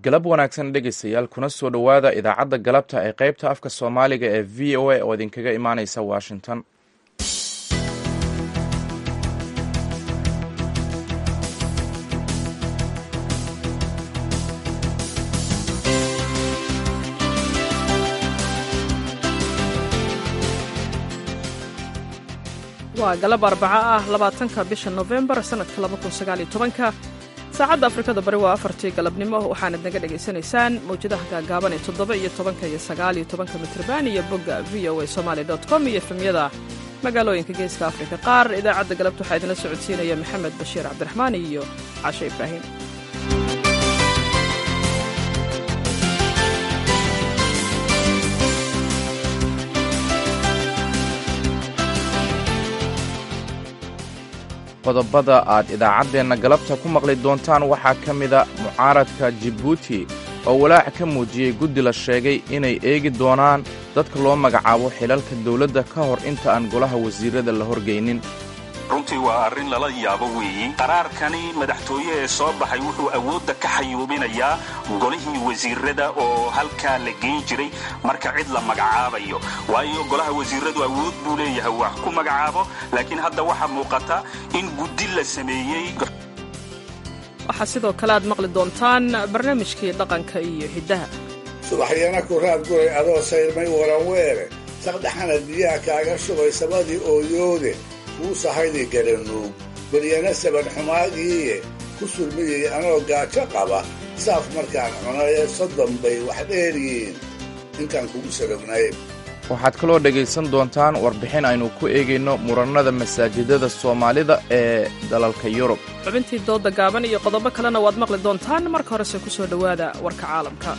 galab wanaagsan dhegaystayaal kuna soo dhowaada idaacadda galabta ee qaybta afka soomaaliga ee v o a oo idinkaga imaaneysa washington waa galab arbaco ah labaatanka bisha nofembar sannadka labakunsagaalyotobanka saacadda afrikada bari waa afartii galabnimo waxaanad naga dhegaysanaysaan mawjadaha gaagaaban ee toddoba iyo tobanka iyo sagaaliyo tobanka mitrban iyo bogga v o a somaali dot com iyo efemyada magaalooyinka geeska afrika qaar idaacadda galabta waxaa idinla socodsiinaya maxamed bashiir cabdiraxmaan iyo cashe ibraahim qodobada aad idaacaddeenna galabta ku maqli doontaan waxaa ka mida mucaaradka jibuuti oo walaac ka muujiyey guddi la sheegay inay eegi doonaan dadka loo magacaabo xilalka dawladda ka hor inta aan golaha wasiirada la horgeynin runtii waa arrin lala yaabo weeyi qaraarkani madaxtooye ee soo baxay wuxuu awoodda ka xayuubinayaa golihii wasiirada oo halkaa la geyn jiray marka cid la magacaabayo waayo golaha wasiiradu awood buu leeyahay wax ku magacaabo laakiin hadda waxaa muuqata in guddi la sameeyey waxaa sidoo kale aad maqli doontaan barnaamijkii dhaqanka iyo hiddaha subaxyana ku raad guray adoo sayrmay waranweere saqdhaxana biyaha kaaga shubay sabadii ooyoode kuu sahaydi garanuug beryana saban xumaagiiye ku sulmiyey anoo gaajo qaba saaf markaan cunaye soddon bay wax dheeryihiin intaan kugu salognay waxaad kaloo dhegaysan doontaan warbixin aynu ku eegayno murannada masaajidada soomaalida ee dalalka yurub xubintii doodda gaaban iyo qodobo kalena waad maqli doontaan marka horese ku soo dhowaada warka caalamka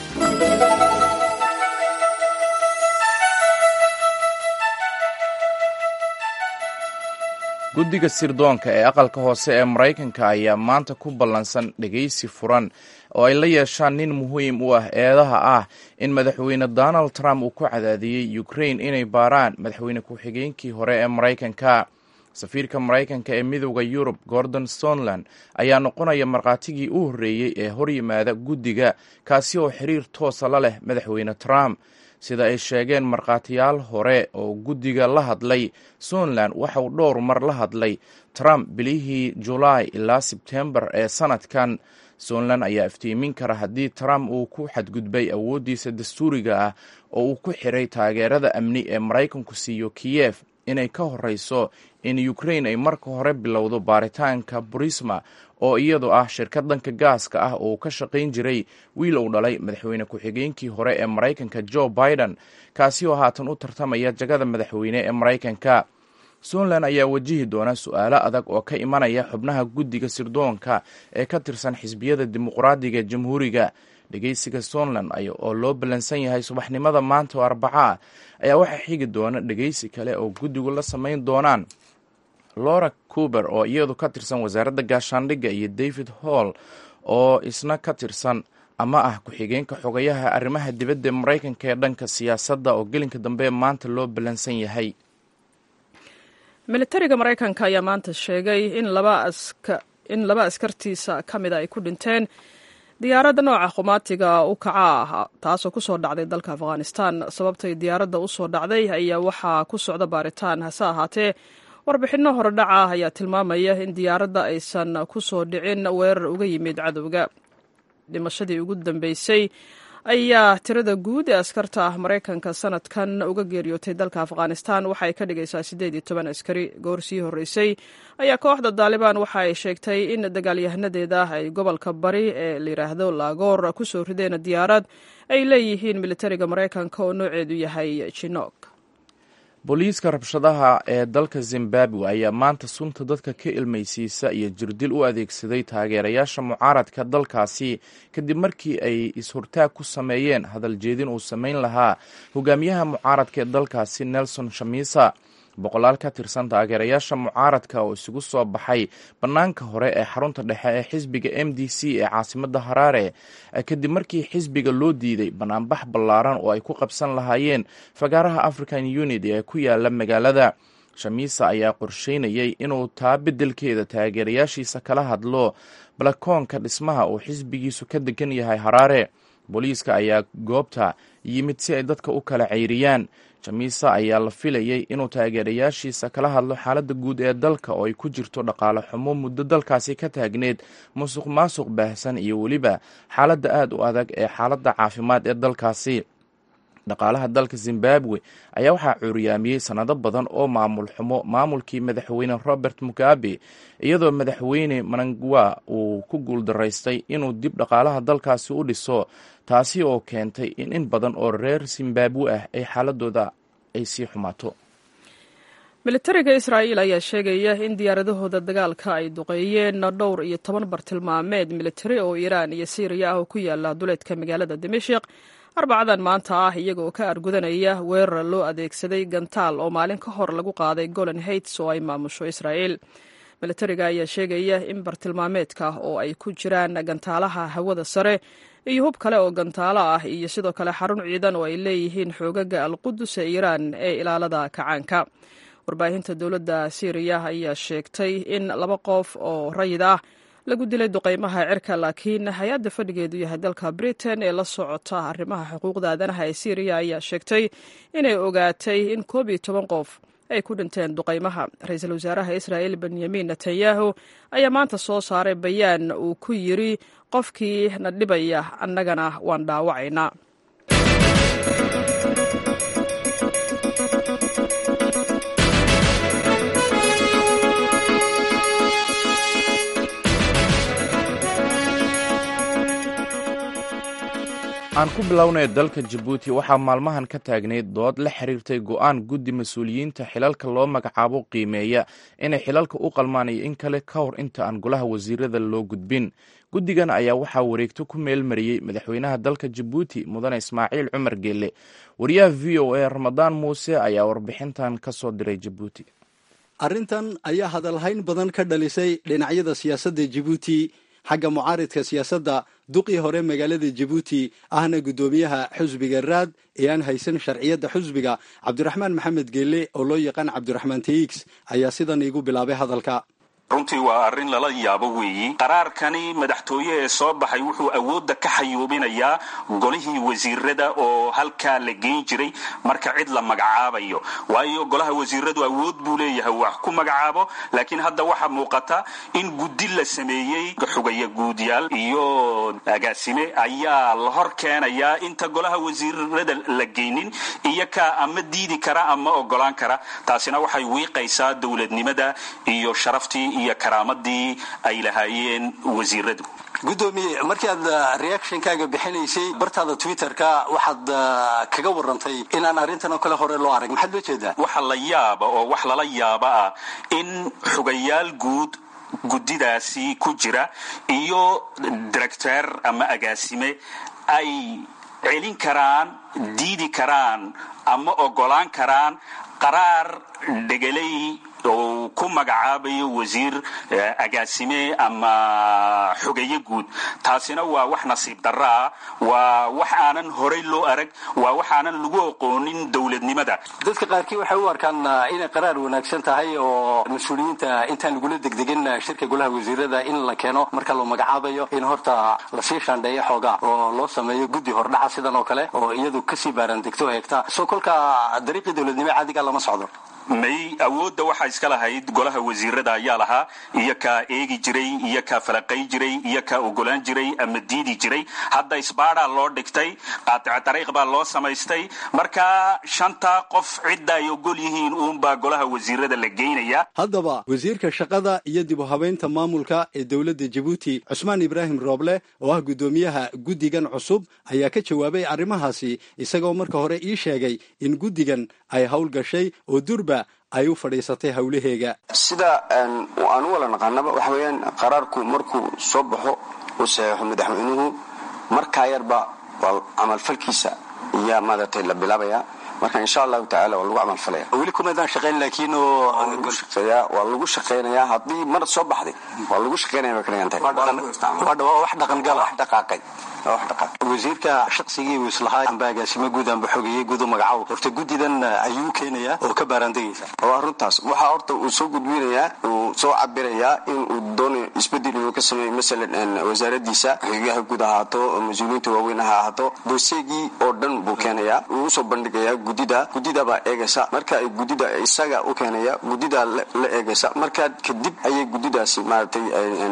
guddiga sirdoonka ee aqalka hoose ee maraykanka ayaa maanta ku ballansan dhegaysi furan oo ay la yeeshaan nin muhiim u ah eedaha ah in madaxweyne donald trump uu ku cadaadiyey ukrain inay baaraan madaxweyne ku-xigeenkii hore ee maraykanka safiirka maraykanka ee midooda yurub gordon sonland ayaa noqonaya markhaatigii u horreeyey ee horyimaada guddiga kaasi oo xiriir toosa la leh madaxweyne trump sida ay sheegeen markhaatiyaal hore oo guddiga la hadlay sonland waxa uu dhowr mar la hadlay trump bilihii julaay ilaa sebtembar ee sanadkan sonland ayaa iftiimin kara haddii trump uu ku xadgudbay awooddiisa dastuuriga ah oo uu ku xiray taageerada amni ee maraykanku siiyo kiyef inay ka horeyso in ukrain ay marka hore bilowdo baaritaanka burisma oo iyadu ah shirkad dhanka gaaska ah oo ka shaqayn jiray wiil uu dhalay madaxweyne ku-xigeenkii hore ee maraykanka joe biden kaasi oo haatan u tartamaya jagada madaxweyne ee maraykanka somland ayaa wajihi doona su-aalo adag oo ka imanaya xubnaha guddiga sirdoonka ee ka tirsan xisbiyada dimuqraadiga ee jamhuuriga dhegeysiga somland oo loo ballansan yahay subaxnimada maanta oo arbaca ayaa waxaa xigi doona dhegeysi kale oo guddigu la samayn doonaan laura cuber oo iyadu ka tirsan wasaaradda gaashaandhigga iyo david hall oo isna ka tirsan ama ah ku-xigeenka xogayaha arrimaha dibadda ee maraykanka ee dhanka siyaasadda oo gelinka dambe maanta loo ballansan yahay militariga maraykanka ayaa maanta sheegay in laba askartiisa ka mida ay ku dhinteen diyaaradda nooca khumaatiga u kaca ah taasoo ku soo dhacday dalka afghanistan sababtay diyaaradda u soo dhacday ayaa waxaa ku socda baaritaan hase ahaatee warbixinno horedhaca ayaa tilmaamaya in diyaaradda aysan ku soo dhicin weerar uga yimid cadowga dhimashadii ugu dambeysay ayaa tirada guud ee askarta maraykanka sanadkan uga geeriyootay dalka afghanistan waxaay ka dhigaysaa siddeed iyo toban askari goor sii horreysay ayaa kooxda daalibaan waxa ay sheegtay in dagaalyahanadeeda ay gobolka bari ee layidhaahdo laagoor ku soo rideen diyaarad ay leeyihiin militariga maraykanka oo nooceedu yahay jinoog booliiska rabshadaha ee dalka zimbabwe ayaa maanta sunta dadka ka ilmaysiisa iyo jirdil u adeegsaday taageerayaasha mucaaradka dalkaasi kadib markii ay is-hortaag ku sameeyeen hadal jeedin uu samayn lahaa hogaamiyaha mucaaradka ee dalkaasi nelson shamisa boqolaal ka tirsan taageerayaasha mucaaradka oo isugu soo baxay bannaanka hore ee xarunta dhexe ee xisbiga m d c ee caasimadda haraare kadib markii xisbiga loo diiday bannaanbax ballaaran oo ay ku qabsan lahaayeen fagaaraha african unity ee ku yaala magaalada shamiisa ayaa qorsheynayay inuu taa beddelkeeda taageerayaashiisa kala hadlo balakoonka dhismaha uu xisbigiisu ka degan yahay haraare booliiska ayaa goobta yimid si ay dadka u kala ceyriyaan jamiisa ayaa la filayay inuu taageerayaashiisa kala hadlo xaaladda guud ee dalka oo ay ku jirto dhaqaale xumo muddo dalkaasi ka taagneed musuq maasuq baahsan iyo weliba xaaladda aad u adag ee xaaladda caafimaad ee dalkaasi dhaqaalaha dalka zimbabwe ayaa waxaa cuuriyaamiyey sannado badan oo maamul xumo maamulkii madaxweyne robert mugabe iyadoo madaxweyne manangwa uu ku guuldaraystay inuu dib dhaqaalaha dalkaasi u dhiso taasi oo keentay in in badan oo reer zimbabwe ah ay xaaladooda ay sii xumaato militariga israa'iil ayaa sheegaya in diyaaradahooda dagaalka ay duqeeyeen dhowr iyo toban bartilmaameed militari oo iiraan iyo siiriya ah oo ku yaala duleedka magaalada dimashik arbacadan maanta ah iyagaoo ka argudanaya weerar loo adeegsaday gantaal oo maalin ka hor lagu qaaday golan heights oo ay maamusho israa'iil militariga ayaa sheegaya in bartilmaameedka oo ay ku jiraan gantaalaha hawada sare iyo hub kale oo gantaalo ah iyo sidoo kale xarun ciidan oo ay leeyihiin xoogaga alqudus ee iiraan ee ilaalada kacaanka warbaahinta dowladda siiriya ayaa sheegtay in laba qof oo rayid ah lagu dilay duqeymaha cirka laakiin hay-adda fadhigeedu yahay dalka britain ee la socota arrimaha xuquuqda aadanaha ee syriya ayaa sheegtay inay ogaatay in koob iyo toban qof ay ku dhinteen duqeymaha ra-iisul wasaaraha israa'il benyamin netanyahu ayaa maanta soo saaray bayaan uu ku yiri qofkii na dhibaya annagana waan dhaawacaynaa aan ku bilownay dalka jabuuti waxaa maalmahan ka taagnayd dood la xiriirtay go-aan guddi mas-uuliyiinta xilalka loo magacaabo qiimeeya inay xilalka u qalmaan iyo in kale ka hor inta aan golaha wasiirada loo gudbin guddigan ayaa waxaa wareegto ku meel mariyey madaxweynaha dalka jabuuti mudane ismaaciil cumar geelle wariyaha v o a ramadaan muuse ayaa warbixintan ka soo diray jabuuti arrintan ayaa hadalhayn badan ka dhalisay dhinacyada siyaasadda jabuuti xagga mucaaridka siyaasadda duqii hore magaalada jabuuti ahna guddoomiyaha xusbiga raad ee aan haysan sharciyadda xusbiga cabdiraxmaan maxamed geelle oo loo yaqaan cabdiraxmaan teix ayaa sidan iigu bilaabay hadalka runtii waa arrin lala yaabo weeyi qaraarkani madaxtooye ee soo baxay wuxuu awoodda ka xayuubinayaa golihii wasiirada oo halkaa la geyn jiray marka cid la magacaabayo waayo golaha wasiiradu awood buu leeyahay wax ku magacaabo laakiin hadda waxaa muuqata in guddi la sameeyey xugaya guudyaal iyo agaasime ayaa la hor keenayaa inta golaha wasiirada la geynin iyo kaa ama diidi kara ama ogolaan kara taasina waxay wiiqaysaa dowladnimada iyo sharaftii iyo karaamadii ay lahaayeen wasiiradu guddoomiye markii aad reactionkaaga bixinaysay bartaada twitterka waxaad kaga warantay inaan arrintan oo kale hore loo arag maxaad loo jeedaa waxa la yaaba oo wax lala yaaba ah in xugayaal guud guddidaasi ku jira iyo directeer ama agaasime ay celin karaan diidi karaan ama ogolaan karaan qaraar dhegelay oo ku magacaabayo wasiir agaasime ama xogeeye guud taasina waa wax nasiib darro ah waa wax aanan horay loo arag waa wax aanan lagu aqoonin dowladnimada dadka qaarkii waxay u arkaan inay qaraar wanaagsan tahay oo mas-uuliyiinta intaan lagula degdegin shirka golaha wasiirada in la keeno marka loo magacaabayo in horta lasii shaandheeyo xoogaa oo loo sameeyo guddi hordhaca sidan oo kale oo iyadu kasii baarandegto eegta soo kolka dariiqii dowladnimo caadiga lama socdo may awoodda waxaa iska lahayd golaha wasiirada ayaa lahaa iyo kaa eegi jiray iyo kaa falaqay jiray iyo kaa ogolaan jiray ama diidi jiray hadda isbaadaa loo dhigtay qaatica dariiq baa loo samaystay marka shantaa qof cidda ay ogol yihiin uunbaa golaha wasiirada la geynaya haddaba wasiirka shaqada iyo dib u habaynta maamulka ee dowladda jabuuti cusmaan ibraahim rooble oo ah guddoomiyaha guddigan cusub ayaa ka jawaabay arrimahaasi isagoo marka hore ii sheegay in guddigan ay howl gashay oo durba ay u fadhiisatay howlaheega sida aan u wala naqaanaba waxa weeyaan qaraarku markuu soo baxo uu saxeexo madaxweynuhu markaa yarba waa camalfalkiisa iyaa maaragtay la bilaabayaa marka insha allahu tacala waa lagu camalfalaya weli kumaadaan shaqayn laakiin oo shaqeeyaa waa lagu shaqaynayaa haddii mar soo baxday waa lagu shaqaynaya bay ka dhigan tahay waa wax dhaqangala wax dhaqaaqay waa wax dhaqaaqay wasiirka shaqsigii uu islahaa amba agaasimo guud amba xogeeyey guud u magacaabo horta guddidan ayuu keenayaa oo ka baaraandegaysa waa runtaas waxaa horta uu soo gudbinayaa uu soo cabirayaa in uu doonayo isbedel inuu ka sameeyo masalan wasaaradiisa xogeyaha guud ahaato mas-uuliyiinta waaweyn ha ahaato doseegii oo dhan buu keenayaa uu usoo bandhigayaa guddida guddida baa eegaysa marka ay guddida isaga u keenaya guddida la eegaysa markaa kadib ayay guddidaasi maaragtay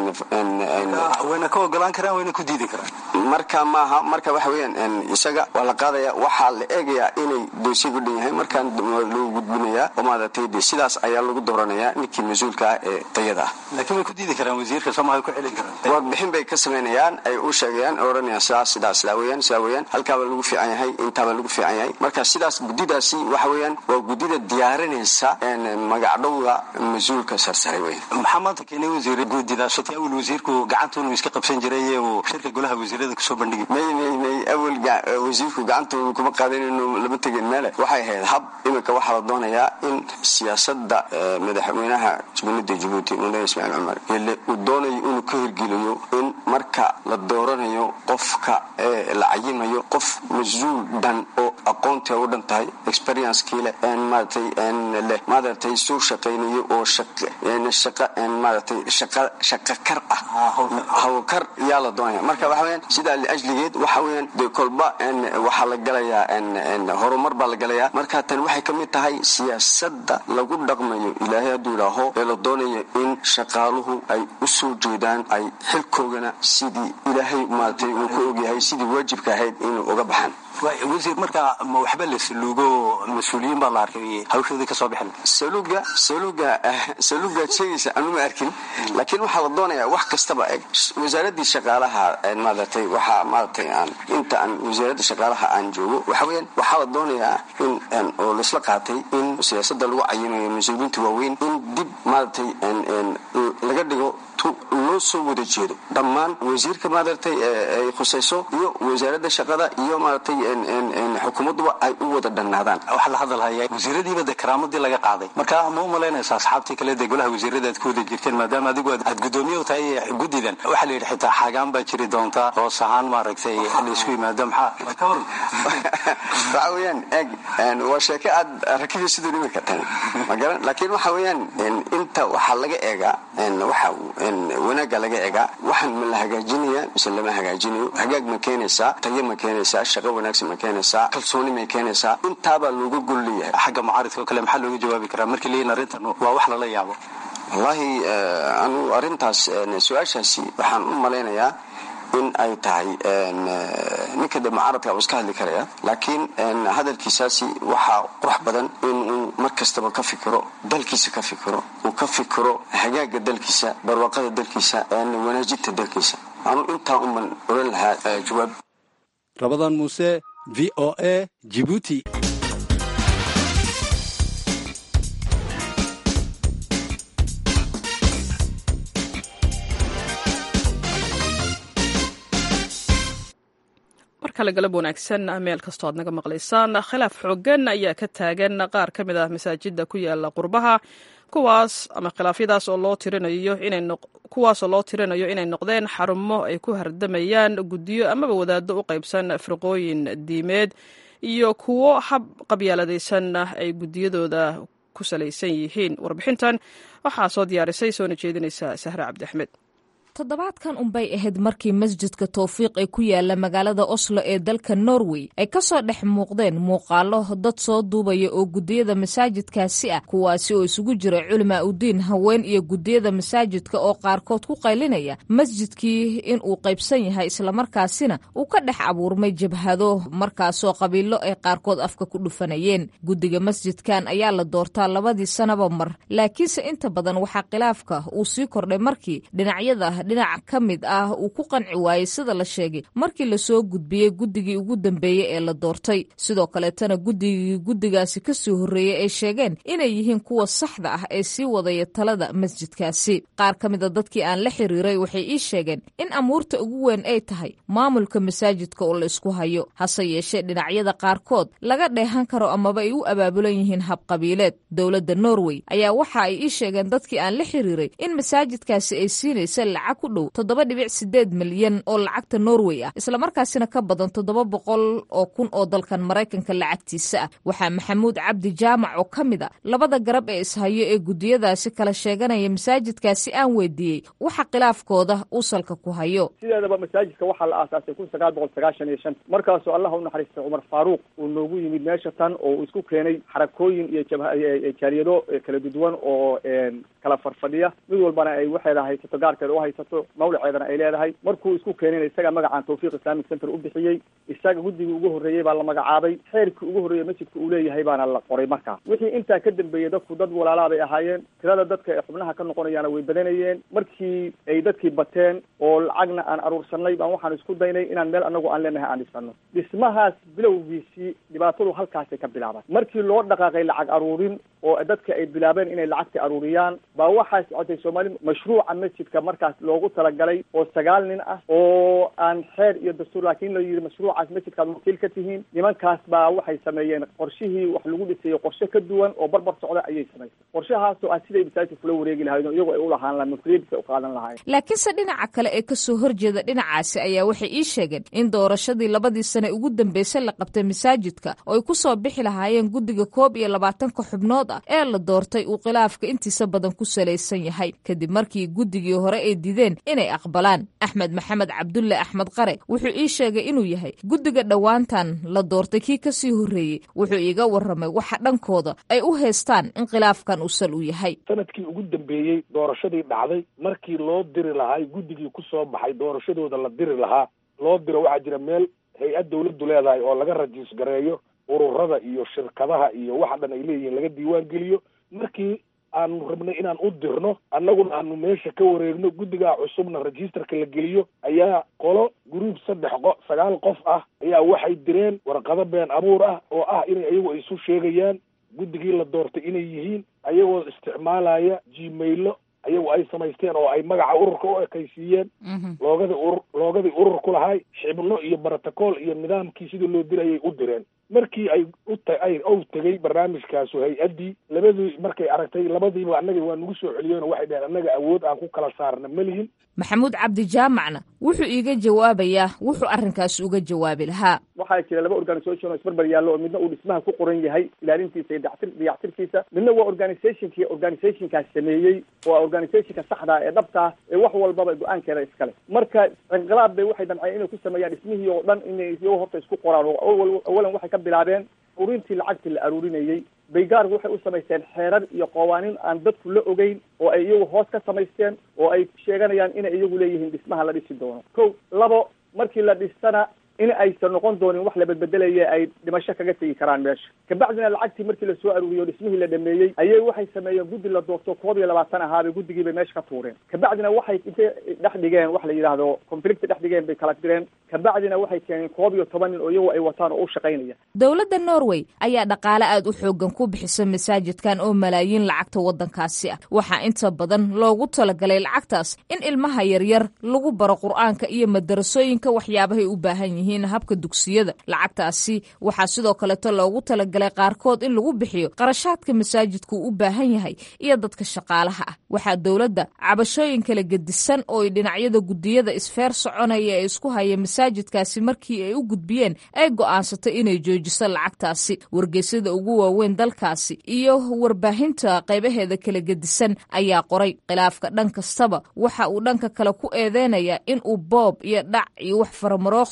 wayna ka ogolaan karaan wayna ku diidi karaan marka maaha marka waxa weeyaan isaga waa la qaadaya waxaa la eegayaa inay doosiga dhan yahay markaan lagu gudbinayaa oo maaragtay de sidaas ayaa lagu dooranayaa ninkii mas-uulka ah ee tayada ah laakiin way ku diidi karaan wasiirka soomaha ku celin karaan warbixin bay ka samaynayaan ay u sheegayaan oo odhanayaan sidaas sidaas sidaa weeyaan sidaa weeyaan halkaabaa lagu fiican yahay intaabaa lagu fiican yahay marka sidaas guddidaasi waxa weeyaan waa guddida diyaarinaysa magacdhowga mas-uulka sarsare weyn maxaa maanta keenay wasiir guudidaas oti awal wasiirku gacanta inuu iska qabsan jiray uu shirka golaha wasiirada kusoo bandhigi may may may awal wasiirku gacanta kuma qaadan inuu lama tegin meele waxay ahayd hab iminka waxaa la doonayaa in siyaasada madaxweynaha jumhuuriyadda jabuuti mudane ismaaciil cumar ile uu doonayo inuu ka hirgeliyo in marka la dooranayo qofka la cayimayo qof mas-uul dhan oo aqoontii u dhan tahay experiencekii leh maaratay leh maaratay soo shaqaynayo oo shaqa maaratay shaqa shaqa kar ah hawkar yaa la doonaya marka waxa weyaan sidaa liajligeed waxa weyaan dee kolba waxaa la galayaa horumar baa la galayaa marka tan waxay ka mid tahay siyaasada lagu dhaqmayo ilaahay hadduu idhaaho ee la doonayo in shaqaaluhu ay u soo jeedaan ay xilkoogana sidii ilaahay maaratay uu ka ogyahay sidii waajibka ahayd inuu uga baxaan wasiir markaa ma waxba la saluugo mas-uuliyiin baa la arkay hawshoodii kasoo bixin saluuga saluuga saluugaad sheegaysa anu ma arkin laakiin waxaa la doonayaa wax kastaba eg wasaaradii shaqaalaha maaratay waxaa maaratay aan inta aan wasaaradda shaqaalaha aan joogo waxa weyaan waxaa la doonayaa in oo laisla qaatay in siyaasada lagu cayinayo mas-uuliyiinta waaweyn in dib maaratay laga dhigo loo soo wada jeedo dhammaan wasiirka maaratay ay khusayso iyo wasaaradda shaqada iyo maaratay xukuumadduba ay u wada dhannaadaan waxaa la hadalhayaa wasiiradiiba de karaamadii laga qaaday marka ma u malaynaysa asxaabtii kale dee golaha wasiirada aad ku wada jirteen maadaama adigu aad gudoomiye u tahay guddidan waxaa la yidhi xitaa xaagaan baa jiri doonta hoos ahaan maaragtay laisku yimaado maxaa ka waran waxa weeyaan eeg waa sheeko aad rakibi siduu dhimi kartan magaran laakiin waxa weeyaan inta waxaa laga eegaa waxa wanaagga laga egaa waxaan ma la hagaajinaya mise lama hagaajinayo hagaag ma keenaysaa tayo ma keenaysaa shaqo wanaagsan ma keenaysaa kalsooni may keenaysaa intaabaa looga gol leeyahay xagga mucaaridka oo kale maxaa looga jawaabi karaa markii leeyihin arrintan waa wax lala yaabo wallaahi anu arrintaas su-aashaasi waxaan u malaynayaa in ay tahay ninka de mucaaradka uu iska hadli karaya laakiin hadalkiisaasi waxaa qurux badan inuu mar kastaba ka fikiro dalkiisa ka fikiro uu ka fikiro hagaaga dalkiisa barwaaqada dalkiisa wanaajinta dalkiisa anu intaa uman oran lahaa jawaab rabadan muuse v o a jibuuti markale galab wanaagsan meel kastoo aad naga maqlaysaan khilaaf xoogan ayaa ka taagan qaar ka mid ah masaajida ku yaala qurbaha kuwaas ama khilaafyadaas oo loo tirinayo inay kuwaasoo loo tirinayo inay noqdeen xarumo ay ku hardamayaan guddiyo amaba wadaado u qaybsan firqooyin diimeed iyo kuwo hab qabyaaladaysan ay guddiyadooda ku salaysan yihiin warbixintan waxaa soo diyaarisay soona jeedinaysa sahre cabdi axmed toddobaadkan unbay ahayd markii masjidka towfiiq ee ku yaala magaalada oslo ee dalka norway ay kasoo dhex muuqdeen muuqaalo dad soo duubaya oo guddiyada masaajidkaasi ah kuwaasi oo isugu jira culimaa udiin haween iyo guddiyada masaajidka oo qaarkood ku qaylinaya masjidkii in uu qaybsan yahay islamarkaasina uu ka dhex abuurmay jabhado markaasoo qabiilo ay qaarkood afka ku dhufanayeen guddiga masjidkan ayaa la doortaa labadii sanaba mar laakiinse inta badan waxaa khilaafka uu sii kordhay markii dhinacyada dhinac ka mid ah uu ku qanci waayey sida la sheegay markii lasoo gudbiyey guddigii ugu dambeeyey ee la doortay sidoo kaleetana guddigii guddigaasi kasoo horreeyey ay sheegeen inay yihiin kuwa saxda ah ee sii wadaya talada masjidkaasi qaar ka mid a dadkii aan la xiriiray waxay ii sheegeen in amuurta ugu weyn ay tahay maamulka masaajidka oo la isku hayo hase yeeshee dhinacyada qaarkood laga dheehan karo amaba ay u abaabulan yihiin habqabiileed dowladda norway ayaa waxa ay ii sheegeen dadkii aan la xiriiray in masaajidkaasi ay siinaysa lacag ku dhow toddoba dhibic sideed milyan oo lacagta norway ah islamarkaasina ka badan toddoba boqol oo kun oo dalkan maraykanka lacagtiisa ah waxaa maxamuud cabdi jaamac oo ka mid a labada garab ee ishayo ee guddiyadaasi kala sheeganaya masaajidkaasi aan weydiiyey waxa khilaafkooda uu salka ku hayo sideedaba masaajidka waxaa la aasaasay kun sagaal boqol sagaashan iyo shan markaasoo allah u naxariistay cumar faaruuq uu noogu yimid meesha tan oo uu isku keenay xarakooyin iyo jaaliyado kala duduwan oo kala farfadhiya mid walbana ay waxeeda haysato gaarkeeda u haysato mawlaceedana ay leedahay markuu isku keenayna isaga magacaan tawfiiq islamic center u bixiyey isaga guddigii ugu horreeyey baa la magacaabay xeerkii ugu horreeyey masjidka uu leeyahay baana la qoray markaa wixii intaa ka dambeeyey dadku dad walaalaa bay ahaayeen tirada dadka ee xubnaha ka noqonayaana way badanayeen markii ay dadkii bateen oo lacagna aan aruursanay baan waxaan isku daynay inaan meel anagu aan leenahay aan dhisano dhismahaas bilowgiisii dhibaatadu halkaasay ka bilaaban markii loo dhaqaaqay lacag aruurin oo dadka ay bilaabeen inay lacagta aruuriyaan baa waxaa socotay soomaali mashruuca masjidka markaas loogu talagalay oo sagaal nin ah oo aan xeer iyo dastuur laakiin la yidhi mashruucaas masjidkaad wakiil ka tihiin nimankaas baa waxay sameeyeen qorshihii wax lagu dhisayay qorshe ka duwan oo barbar socda ayay samaysay qorshahaasoo ah siday masaajidka kula wareegi lahayen oo iyagoo ay u lahaan lahayen mas-uuliyadiisa u qaadan lahayen laakiinse dhinaca kale ee kasoo horjeeda dhinacaasi ayaa waxay ii sheegeen in doorashadii labadii sane ugu dambeysay la qabtay masaajidka oo ay kusoo bixi lahaayeen guddiga koob iyo labaatanka xubnood ah ee la doortay uu khilaafka intiisa badan ku salaysan yahay kadib markii guddigii hore ay dideen inay aqbalaan axmed maxamed cabdulle axmed qare wuxuu ii sheegay inuu yahay guddiga dhowaantan la doortay kii kasii horreeyey wuxuu iiga warramay waxa dhankooda ay u haystaan in khilaafkan uu sal u yahay sanadkii ugu dambeeyey doorashadii dhacday markii loo diri lahaa guddigii ku soo baxay doorashadooda la diri lahaa loo diro waxaa jira meel hay-ad dawladdu leedahay oo laga rajiis gareeyo ururada iyo shirkadaha iyo waxa dhan ay leeyihiin laga diiwaan geliyo markii aanu rabnay inaan u dirno annaguna aanu meesha ka wareegno guddigaa cusubna registerka la geliyo ayaa qolo gruub saddex qo sagaal qof ah ayaa waxay direen warqado been abuur ah oo ah inay ayagu isu sheegayaan guddigii la doortay inay yihiin ayagoo isticmaalaya gmailo ayagu ay samaysteen oo ay magaca ururka u ekaysiiyeen loogadi urur loogadii urur ku lahay xibno iyo brotocool iyo nidaamkii sidii loo dirayay u direen markii ay uta ay ow tegay barnaamijkaasu hay-addii labadii markay aragtay labadiiba annaga waa nagu soo celiyeen oo waxay dhaheen annaga awood aan ku kala saarna ma lihin maxamuud cabdi jaamacna wuxuu iiga jawaabayaa wuxuu arrinkaasi uga jawaabi lahaa waxaa jira laba organisation oo isbarbar yaallo oo midna uu dhismaha ku qoran yahay ilaalintiisa iyo dactir dayactirkiisa midna waa organizationkii organizationkaas sameeyey oo organizationka saxda ee dhabtaa ee wax walbaba go-aankeeda iskale marka inqilaab bay waxay damceen inay ku sameeyaan dhismihii oo dhan inay iyagoo horta isku qoraan oo awalan waxay ka bilaabeen ururintii lacagtii la aruurinayey baygaargu waxay u samaysteen xeerar iyo qawaaniin aan dadku la ogeyn oo ay iyagu hoos ka samaysteen oo ay sheeganayaan inay iyagu leeyihiin dhismaha la dhisi doono ko labo markii la dhistana in aysan noqon doonin wax la bedbedelaya ay dhimasho kaga tegi karaan meesha kabacdina lacagtii markii lasoo aruuriyo dhismihii la dhameeyey ayay waxay sameeyeen guddi la doorto koob iyo labaatan ahaabay guddigii bay meesha ka tuureen kabacdina waxay intay dhex dhigeen wax la yidhaahdo conflict dhex dhigeen bay kala direen kabacdina waxay keeneen koob iyo toban nin oo iyagu ay wataan oo u shaqaynaya dowladda norway ayaa dhaqaale aad u xoogan ku bixisa masaajidkan oo malaayiin lacagta waddankaasi ah waxaa inta badan loogu talagalay lacagtaas in ilmaha yaryar lagu baro qur-aanka iyo madarasooyinka waxyaabahay u baahan yihiin habka dugsiyada lacagtaasi waxaa sidoo kaleeto loogu talagalay qaarkood in lagu bixiyo qarashaadka masaajidku u baahan yahay iyo dadka shaqaalaha ah waxaa dowladda cabashooyin kala gedisan oo ay dhinacyada guddiyada isfeer soconaya ee isku haya masaajidkaasi markii ay u gudbiyeen ay go'aansatay inay joojiso lacagtaasi wargeysyada ugu waaweyn dalkaasi iyo warbaahinta qaybaheeda kala gedisan ayaa qoray khilaafka dhan kastaba waxa uu dhanka kale ku eedeynaya in uu boob iyo dhac iyo wax faramarooqsi uu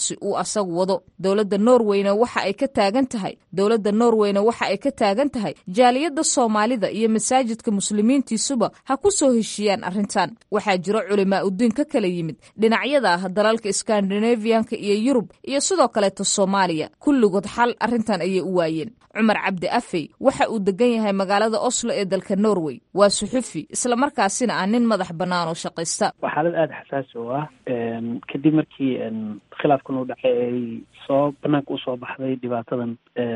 asagu wado dowladda norweyna waxa ay ka taagan tahay dowladda norweyna waxa ay ka taagan tahay jaaliyadda soomaalida iyo masaajidka muslimiintiisuba ha ku soo heshiiyaan arrintan waxaa jiro culimaa udiin ka kala yimid dhinacyada ah dalalka skandinaviyanka iyo yurub iyo sidoo kaleeta soomaaliya kulligood xal arrintan ayay u waayeen cumar cabdi afey waxa uu degan yahay magaalada oslo ee dalka norway waa suxufi islamarkaasina ah nin madax bannaan oo shaqaysta waa xaalad aada xasaasi oo ah kadib markii khilaafkan uu dhacay ay soo banaanka usoo baxday dhibaatadan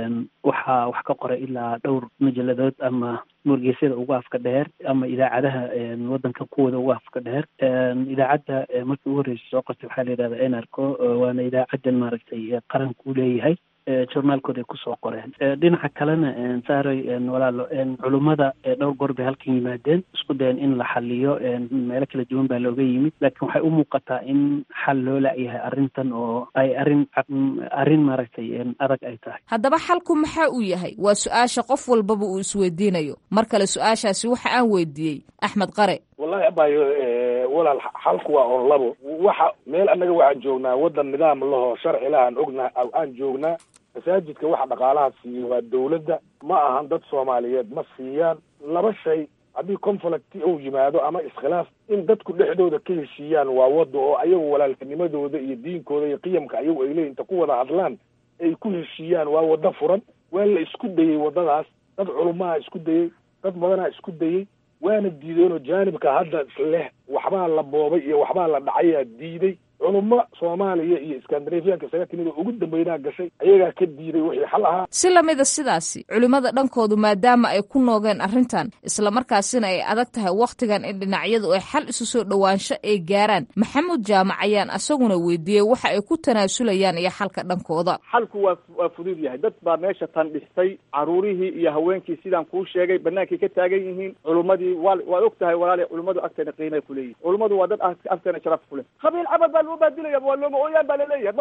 waxaa wax ka qoray ilaa dhowr majalladood ama wargeysyada ugu afka dheer ama idaacadaha wadanka kuwooda ugu afka dheer idaacadda markii ugu horreysay soo qortay waxaa la yidhahda enarco waana idaacadan maaragtay qaranka u leeyahay journaalkooda ay kusoo qoreen dhinaca kalena saaray walaalo culummada dhowr goor bay halkan yimaadeen isku dayan in la xaliyo meelo kala duwan baa looga yimid laakiin waxay u muuqataa in xal loo la'yahay arrintan oo ay arrin arrin maaragtay adag ay tahay haddaba xalku maxaa uu yahay waa su-aasha qof walbaba uu isweydiinayo mar kale su-aashaasi waxa aan weydiiyey axmed qare wallahi abayo walaal xalku waa on labo waxa meel annaga waxaan joognaa waddan nidaam laho sharci lahaan ognaa aan joognaa masaajidka waxa dhaqaalaha siiyo waa dawladda ma ahan dad soomaaliyeed ma siiyaan laba shay haddii conflict uu yimaado ama iskhilaaf in dadku dhexdooda ka heshiiyaan waa wadda oo ayagu walaalkanimadooda iyo diinkooda iyo qiyamka ayagu ay leeyihin inta ku wada hadlaan ay ku heshiiyaan waa waddo furan waa la isku dayey waddadaas dad culumaha isku dayey dad badanaa isku dayey waana diideenoo jaanibka hadda leh waxbaa la boobay iyo waxbaa la dhacayaa diiday culummo soomaaliya iyo iskandinafiyanka isaga timid oo ugu dambeynaa gashay ayagaa ka diiday wixii xal ahaa si lamida sidaasi culimmada dhankoodu maadaama ay ku noogeen arrintan islamarkaasina ay adag tahay wakhtigan in dhinacyadu ay xal isu soo dhowaansho ay gaaraan maxamuud jaamac ayaan asaguna weydiiyey waxa ay ku tanaasulayaan iyo xalka dhankooda xalku waa waa fudud yahay dad baa meesha tan dhistay caruurihii iyo haweenkii sidaan kuu sheegay banaankay ka taagan yihiin culummadii waa waad og tahay walaali culimmadu agteena qiimay ku leeyihin culummadu waa dad agteena sharaf ku leh qabiil cabad baa lagu baadilaya waa looma ooyaan baa laleeyahay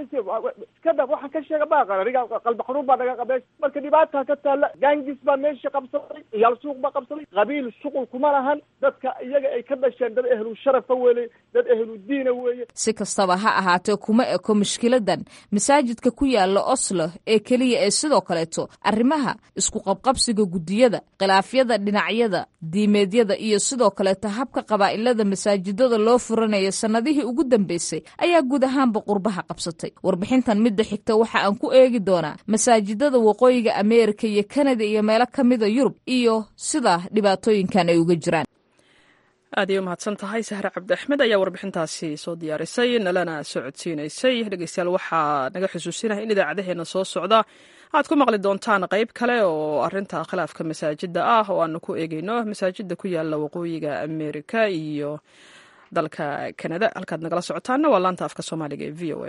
iskada waxaan ka sheega baaqana riga qalbi xanuun baa naga qabeesh marka dhibaata ka taalla gaangis baa meesha qabsaday iyaal suuq baa qabsaday qabiil shuqul kuma lahan dadka iyaga ay ka dhasheen dad ehlu sharafa weeye dad ehlu diina weeye si kastaba ha ahaatee kuma eko mushkiladan masaajidka ku yaala oslo ee keliya ee sidoo kaleeto arrimaha isku qabqabsiga guddiyada khilaafyada dhinacyada diimeedyada iyo sidoo kaleeto habka qabaa'ilada masaajidada loo furanaya sannadihii ugu dambeysay ayaa guud ahaanba qurbaha qabsatay warbixintan midda xigta waxa aan ku eegi doonaa masaajidada waqooyiga ameerika iyo kanada iyo meelo ka mida yurub iyo sida dhibaatooyinkan ay uga jiraan aad ay u mahadsan tahay sahre cabdi axmed ayaa warbixintaasi soo diyaarisay nalana socodsiinaysay dhegeystayaal waxaa naga xusuusinaha in idaacadaheena soo socda aad ku maqli doontaan qayb kale oo arinta khilaafka masaajida ah oo aanu ku eegeyno masaajida ku yaala waqooyiga ameerika iyo dalka kanada halkaad nagala socotaana waa laanta afka soomaaliga ee v o a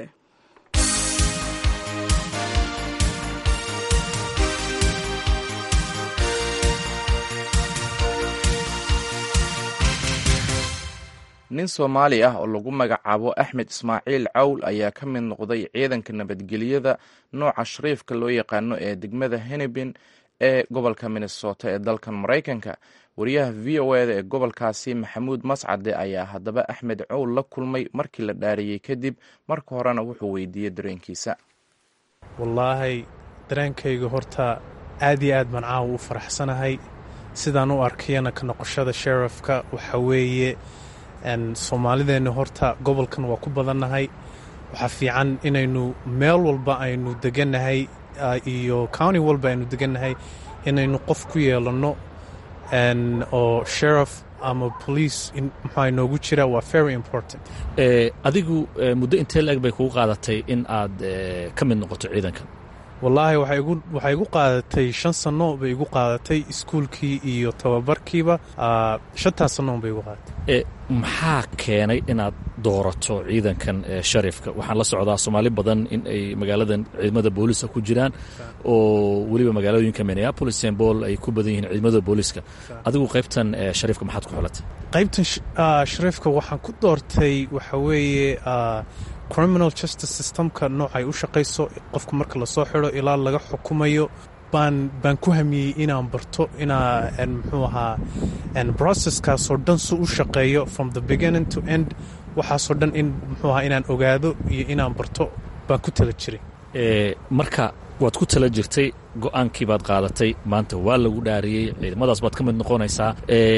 nin soomaali ah oo lagu magacaabo axmed ismaaciil cawl ayaa ka mid noqday ciidanka nabadgelyada nooca shariifka loo yaqaano ee degmada henebin ee gobolka minnesota ee dalkan maraykanka wariyaha v o eda ee gobolkaasi maxamuud mascade ayaa haddaba axmed cawl la kulmay markii la dhaariyey kadib marka horena wuxuu weydiiyey dareenkiisa wallaahi dareenkayga horta aad iyo aad baan caawa u faraxsanahay sidaan u arkayana ka noqoshada sherifka waxa weeye soomaalideenna horta gobolkan waa ku badannahay waxaa fiican inaynu meel walba aynu degannahay iyo county walba aynu degannahay inaynu qof ku yeelanno oo sherif ama police maxaa inoogu jira waa very important adigu muddo intee la-eg bay kugu qaadatay in aad ka mid noqoto ciidankan wallaahi waxay igu qaadatay shan sanno bay igu qaadatay iskuulkii iyo tababarkiiba shantaas sannoon bay igu qaadatay maxaa keenay inaad doorato ciidankan sharifka waxaan la socdaa soomaali badan in ay magaaladan ciidamada booliska ku jiraan oo weliba magaalooyinka minneapolis st paul ay ku badan yihiin ciidamada booliska adigu qaybtan sharifka maxaad ku xulatay qaybtan sharifka waxaan ku doortay waxa weeye criminal justice systemka noocay u shaqayso qofka marka lasoo xidho ilaa laga xukumayo baan baan ku hamiyey inaan barto inaa muxuu ahaa processkaasoo dhan su u shaqeeyo from the beginning to end waxaasoo dhan in muxuu ahaa inaan ogaado iyo inaan barto baan ku tala jiray marka waad ku tala jirtay go-aankii baad qaadatay maanta waa lagu dhaariyey ciidamadaas baad ka mid noqonaysaa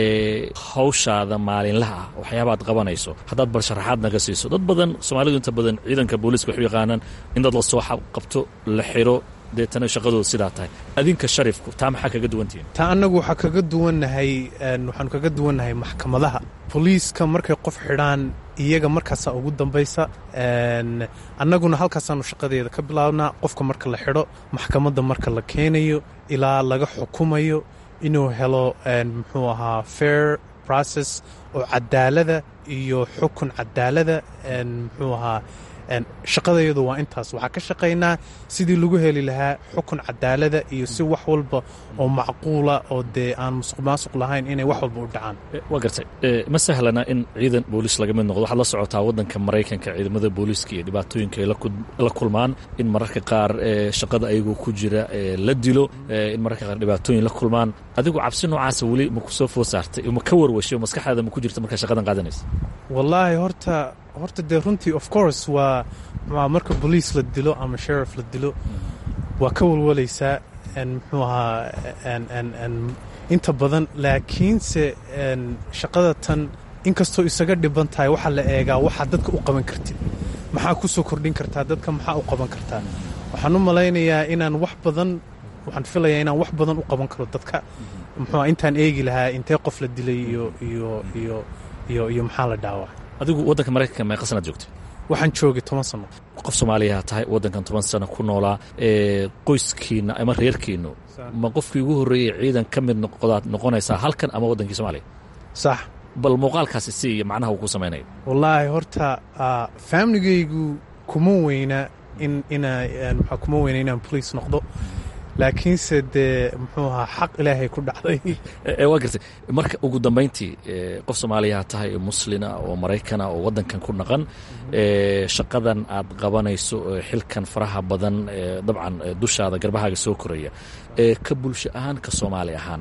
hawshaada maalinlaha ah waxyaabaad qabanayso haddaad bal sharaxaad naga siiso dad badan soomaalidu inta badan ciidanka booliiska waxu yaqaanaan in dad la soo qabto la xiro deetana shaqadooda sidaa tahay adinka sharifku taa maxaa kaga duwantihiin taa annagu waxaa kaga duwannahay waxaanu kaga duwannahay maxkamadaha boliiska markay qof xidhaan iyaga markaasaa ugu dambaysa annaguna halkaasaanu shaqadeeda ka bilaabnaa qofka marka la xidho maxkamadda marka la keenayo ilaa laga xukumayo inuu helo muxuu ahaa fair process oo cadaalada iyo xukun cadaalada muxuu ahaa shaqadayadu waa intaas waxaa ka shaqaynaa sidii lagu heli lahaa xukun cadaalada iyo si wax walba oo macquula oo dee aan musuq maasuq lahayn inay wax walba u dhacaan waa gartay ma sahlana in ciidan booliis laga mid noqdo waxaad la socotaa waddanka maraykanka ciidamada booliiska iyo dhibaatooyinka ay la kulmaan in mararka qaar shaqada ayagoo ku jira la dilo in mararka qaar dhibaatooyin la kulmaan adigu cabsi noocaasa weli ma ku soo food saartay ma ka warwashay oo maskaxdaada ma ku jirta markaa shaqadan qaadanaysa wallaahi horta horta dee runtii of course waa marka boliis la dilo ama sherif la dilo waa ka walwalaysaa muxuu ahaa inta badan laakiinse shaqada tan inkastoo isaga dhiban tahay waxaa la eegaa waxaa dadka u qaban kartid maxaa ku soo kordhin kartaa dadka maxaa u qaban kartaa waxaan u malaynayaa inaan wax badan waxaan filayaa inaan wax badan u qaban karo dadka muxuu intaan eegi lahaa intee qof la dilay iyo iyo iyo iyo iyo maxaa la dhaawacay adigu waddanka maraykanka meeqa sanaad joogtay waxaan joogay toban sano qof soomaaliyaa tahay waddankan toban sano ku noolaa qoyskiinna ama reerkiinnu ma qofkii ugu horreeyey ciidan ka mid noqdaad noqonaysaa halkan ama waddankii soomaaliya sax bal muuqaalkaasi si iyo macnaha uu ku samaynayo wallaahi horta faamligaygu kuma weyna in ina maxaa kuma weyna inaan boliis noqdo laakiinse dee muxuu ahaa xaq ilaahay ku dhacday waa gartay marka ugu dambayntii qof soomaaliyaa tahay muslina oo maraykana oo waddankan ku dhaqan shaqadan aad qabanayso xilkan faraha badan dabcan dushaada garbahaaga soo koraya ka bulsho ahaan ka soomaali ahaan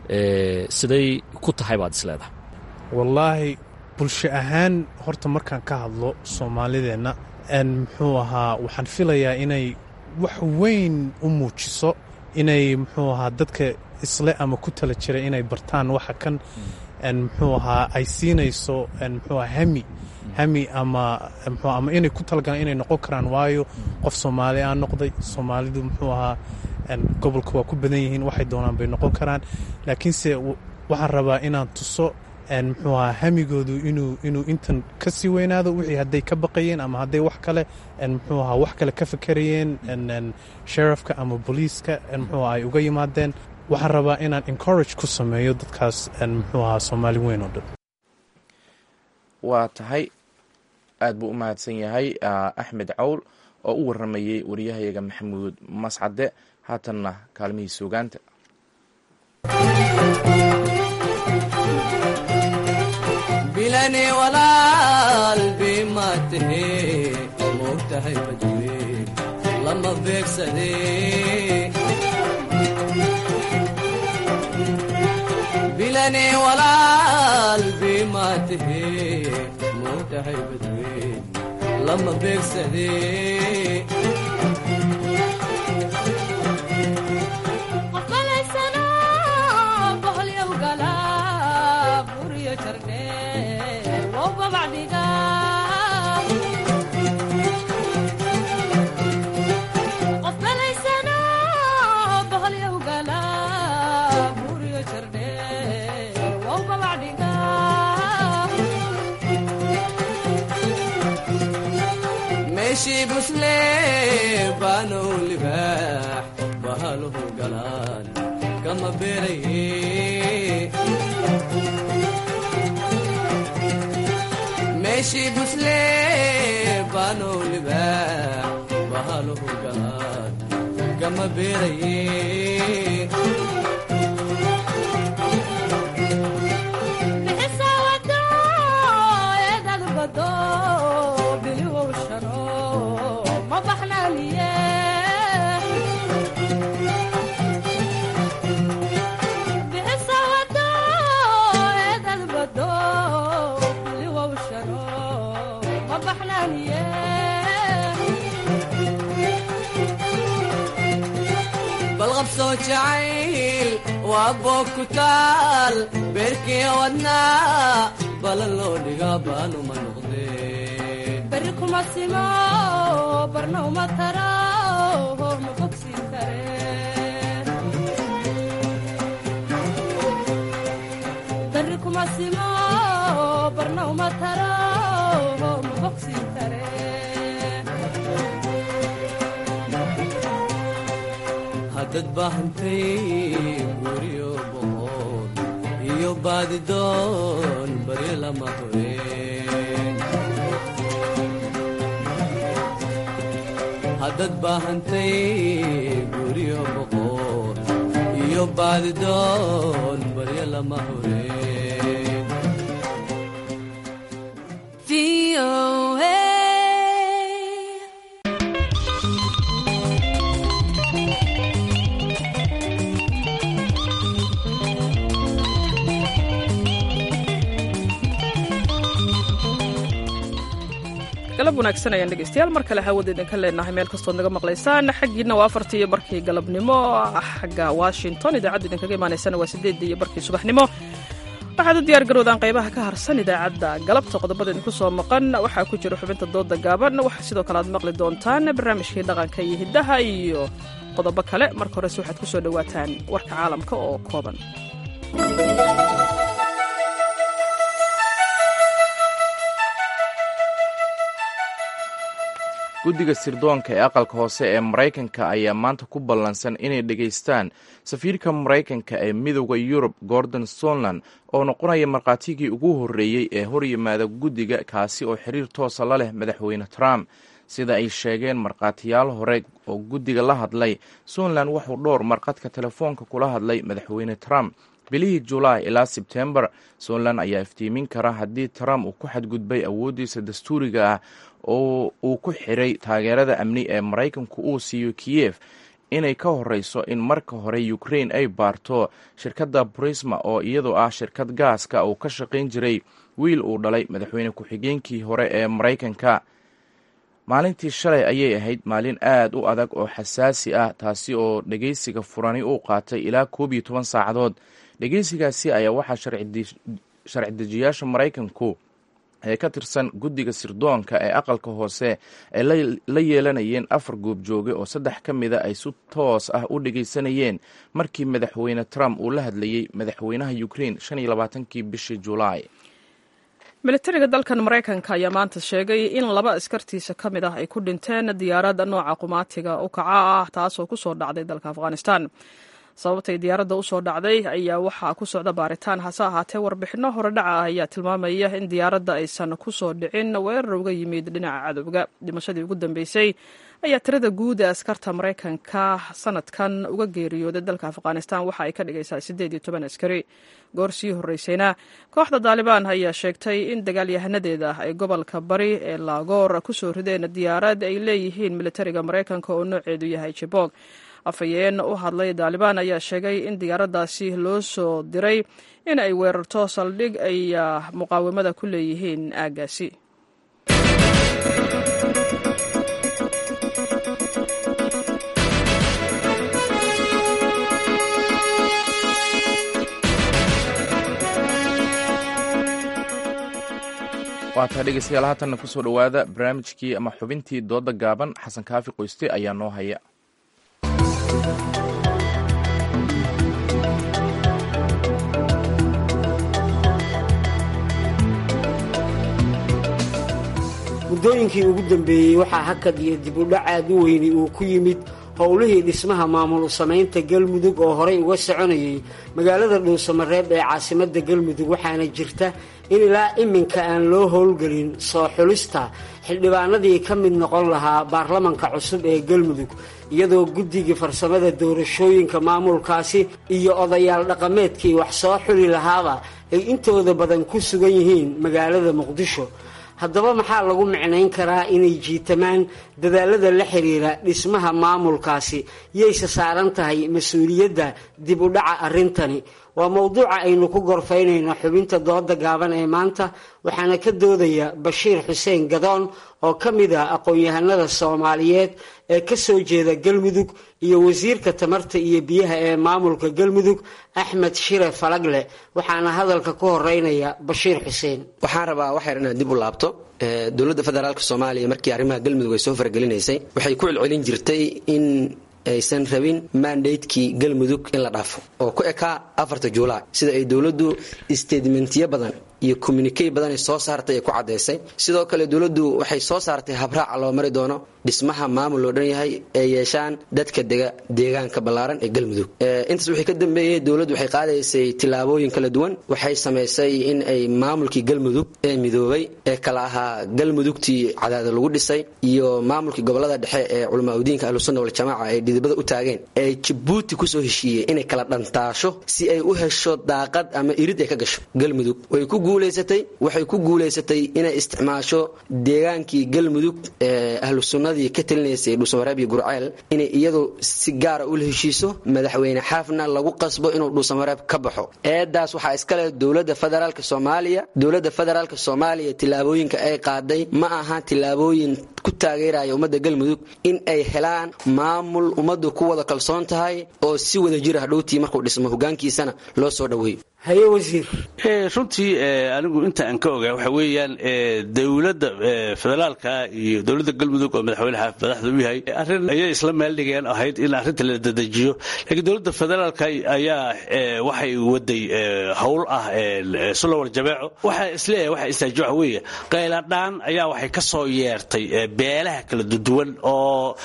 siday ku tahay baad isleedahay wallaahi bulsho ahaan horta markaan ka hadlo soomaalideenna muxuu ahaa waxaan filayaa inay wax weyn u muujiso inay muxuu ahaa dadka isle ama ku tala jira inay bartaan waxa kan muxuu ahaa ay siinayso muxuu aha hami hami ama mxu ama inay ku talagalaan inay noqon karaan waayo qof soomaali aan noqday soomaalidu muxuu ahaa gobolka waa ku badan yihiin waxay doonaan bay noqon karaan laakiinse waxaan rabaa inaan tuso muxuu ahaa hamigoodu inuu inuu intan ka sii weynaado wixii hadday ka baqayeen ama hadday wax kale muxuu ahaa wax kale ka fakerayeen sherifka ama boliiska muxuu ay uga yimaadeen waxaan rabaa inaan encourage ku sameeyo dadkaas muxuu ahaa soomaali weyn oo dhan waa tahay aad buu u mahadsan yahay axmed cawl oo u waramayey wariyahayaga maxamuud mascade haatanna kaalmihii suugaanta bilani walaal bimaatahe moogtahay badwe lama beegsade bilani walaal bimaatahe moogtahay badwe lama beegsade meeshii busle baanow libaax bahaluhu galaan kama beeraye meeshii busle baanow libaax bahaluhu galaan kama beeraye babsoo jacayl waa boog ku taal beerkii wadnaa balan loo dhigaa baanuma noqdee beri kuma simo barna uma taro ma bogsiin kare beri kuma simo barna uma taro ma bogsiin kare haddad baahantay guryo boqol iyo baadidoon bari lama hureen haddad baahantay guryo boqol iyo baadidoon baryo lama hureen galab wanaagsan ayaan dhegeystayaal mar kale hawada idinka leenahay meel kastood naga maqlaysaan xaggiina waa afartii iyo barkii galabnimo xagga washington idaacaddu idinkaga imaanaysana waa sideedii iyo barkii subaxnimo waxaad u diyaar garowdaan qaybaha ka harsan idaacadda galabta qodobada idinku soo maqan waxaa ku jira xubinta dooda gaaban waxaa sidoo kale aad maqli doontaan barnaamijkii dhaqanka iyo hiddaha iyo qodobo kale marka horese waxaad ku soo dhowaataan warka caalamka oo kooban guddiga sirdoonka ee aqalka hoose ee maraykanka ayaa maanta ku ballansan inay dhegaystaan safiirka maraykanka ee midooda yurub gordon sonland oo noqonaya markhaatigii ugu horreeyey ee horyimaada guddiga kaasi oo xiriir toosa la leh madaxweyne trump sida ay sheegeen markhaatiyaal hore oo guddiga la hadlay sonland wuxuu dhowr markhadka telefoonka kula hadlay madaxweyne trump bilihii julaay ilaa sebtembar sonland ayaa iftiimin kara haddii trump uu ku xadgudbay awooddiisa dastuuriga ah oo uu ku xiray taageerada amni ee maraykanku uu siiyo kiyef inay ka horeyso in marka hore ukraine ay baarto shirkadda brisma oo iyadoo ah shirkad gaaska uu ka shaqayn jiray wiil uu dhalay madaxweyne ku-xigeenkii hore ee maraykanka maalintii shalay ayay ahayd maalin aad u adag oo xasaasi ah taasi oo dhegeysiga furani uu qaatay ilaa koob iyo toban saacadood dhegeysigaasi ayaa waxaa sharci dejiyaasha maraykanku ee ka tirsan guddiga sirdoonka ee aqalka hoose ay la yeelanayeen afar goobjooge oo saddex ka mida ay si toos ah u dhegeysanayeen markii madaxweyne trump uu la hadlayey madaxweynaha ukraine shan iyo labaatankii bishii julaay militariga dalkan maraykanka ayaa maanta sheegay in laba askartiisa ka mid ah ay ku dhinteen diyaaradda nooca qumaatiga u kaca ah taasoo ku soo dhacday dalka afghanistan sababtay diyaaradda usoo dhacday ayaa waxaa ku socda baaritaan hase ahaatee warbixinno horedhaca ah ayaa tilmaamaya in diyaaradda aysan ku soo dhicin weerar uga yimid dhinaca cadowga dhimashadii ugu dambeysay ayaa tirada guud ee askarta maraykanka sanadkan uga geeriyooday dalka afghanistan waxa ay ka dhigaysaa siddeed iyo toban askari goor sii horreysayna kooxda daalibaan ayaa sheegtay in dagaalyahanadeeda ay gobolka bari ee laagoor kusoo rideen diyaarad ay leeyihiin militariga maraykanka oo nooceedu yahay jibog afhayeen u hadlay daalibaan ayaa sheegay in diyaaraddaasi loo soo diray in ay weerarto saldhig ay muqaawamada ku leeyihiin aaggaasi waataa dhegeystayaal haatanna kusoo dhowaada barnaamijkii ama xubintii dooda gaaban xasan kaafi qoyste ayaa noo haya muddooyinkii ugu dambeeyey waxaa hakad iyo dib u dhac aad u weyni uu ku yimid howlihii dhismaha maamul samaynta galmudug oo horey uga soconayay magaalada dhuusamareeb ee caasimadda galmudug waxaana jirta in ilaa iminka aan loo howlgelin soo xulista xildhibaanadii ka mid noqon lahaa baarlamanka cusub ee galmudug iyadoo guddigii farsamada doorashooyinka maamulkaasi iyo odayaal dhaqameedkii wax soo xuli lahaaba ay intooda badan ku sugan yihiin magaalada muqdisho haddaba maxaa lagu micnayn karaa inay jiitamaan dadaalada la xiriira dhismaha maamulkaasi yayse saaran tahay mas-uuliyadda dib u dhaca arrintani waa mowduuca aynu ku gorfaynayno xubinta dooda gaaban ee maanta waxaana ka doodaya bashiir xuseen gadoon oo ka mid ah aqoon-yahanada soomaaliyeed ee ka soo jeeda galmudug iyo wasiirka tamarta iyo biyaha ee maamulka galmudug axmed shire falagle waxaana hadalka ku horeynaya bashiir xuseen waxaan rabaa waxyar inaad dib u laabto dowladda federaalk soomaaliya markii arrimaha galmudug ay soo faragelinaysay waxay ku celcelin jirtay in aysan rabin mandatekii galmudug in la dhaafo oo ku ekaa afarta juulaay sida ay dowladdu statementiyo badan iyo communikey badan ay soo saartay ay ku caddaysay sidoo kale dowladdu waxay soo saartay habraaca loo mari doono dhismaha maamul loo dhan yahay ee yeeshaan dadka dega deegaanka ballaaran ee galmudug intaas wixii ka dambeeyey dowladdu waxay qaadaysay tillaabooyin kala duwan waxay samaysay in ay maamulkii galmudug ee midoobay ee kala ahaa galmudugtii cadaada lagu dhisay iyo maamulkii gobolada dhexe ee culamaauddiinka ahlusunna waljamaaca ay dhidibada u taageen ee jabuuti kusoo heshiiyey inay kala dhantaasho si ay u hesho daaqad ama irid ay ka gasho galmudug way ku guulaysatay waxay ku guulaysatay inay isticmaasho deegaankii galmudug ee ahlu sunnadii ka talinaysay dhuusamareeb iyo gurceel inay iyadu si gaara ula heshiiso madaxweyne xaafna lagu qasbo inuu dhuusamareeb ka baxo eedaas waxaa iskale dowladda federaalk soomaaliya dowladda federaalk soomaaliya tillaabooyinka ay qaaday ma aha tillaabooyin ku taageeraya ummadda galmudug in ay helaan maamul ummaddu ku wada kalsoon tahay oo si wada jira hadhowtii markuu dhismo hogaankiisana loo soo dhoweeyo haye wasiir runtii anigu inta aan ka ogaa waxa weeyaan dowladda federaalka iyo dowladda galmudug oo madaxweyne xaaf madaxda u yahay arrin ayay isla meeldhigeen ahayd in arrinta la dedejiyo laakiin dowladda federaalka ayaa waxay waday howl ah sulowal jabeeco waxaa isleeyahay waxa istaaji waxa weeye qayladhaan ayaa waxay ka soo yeertay beelaha kala duwan oo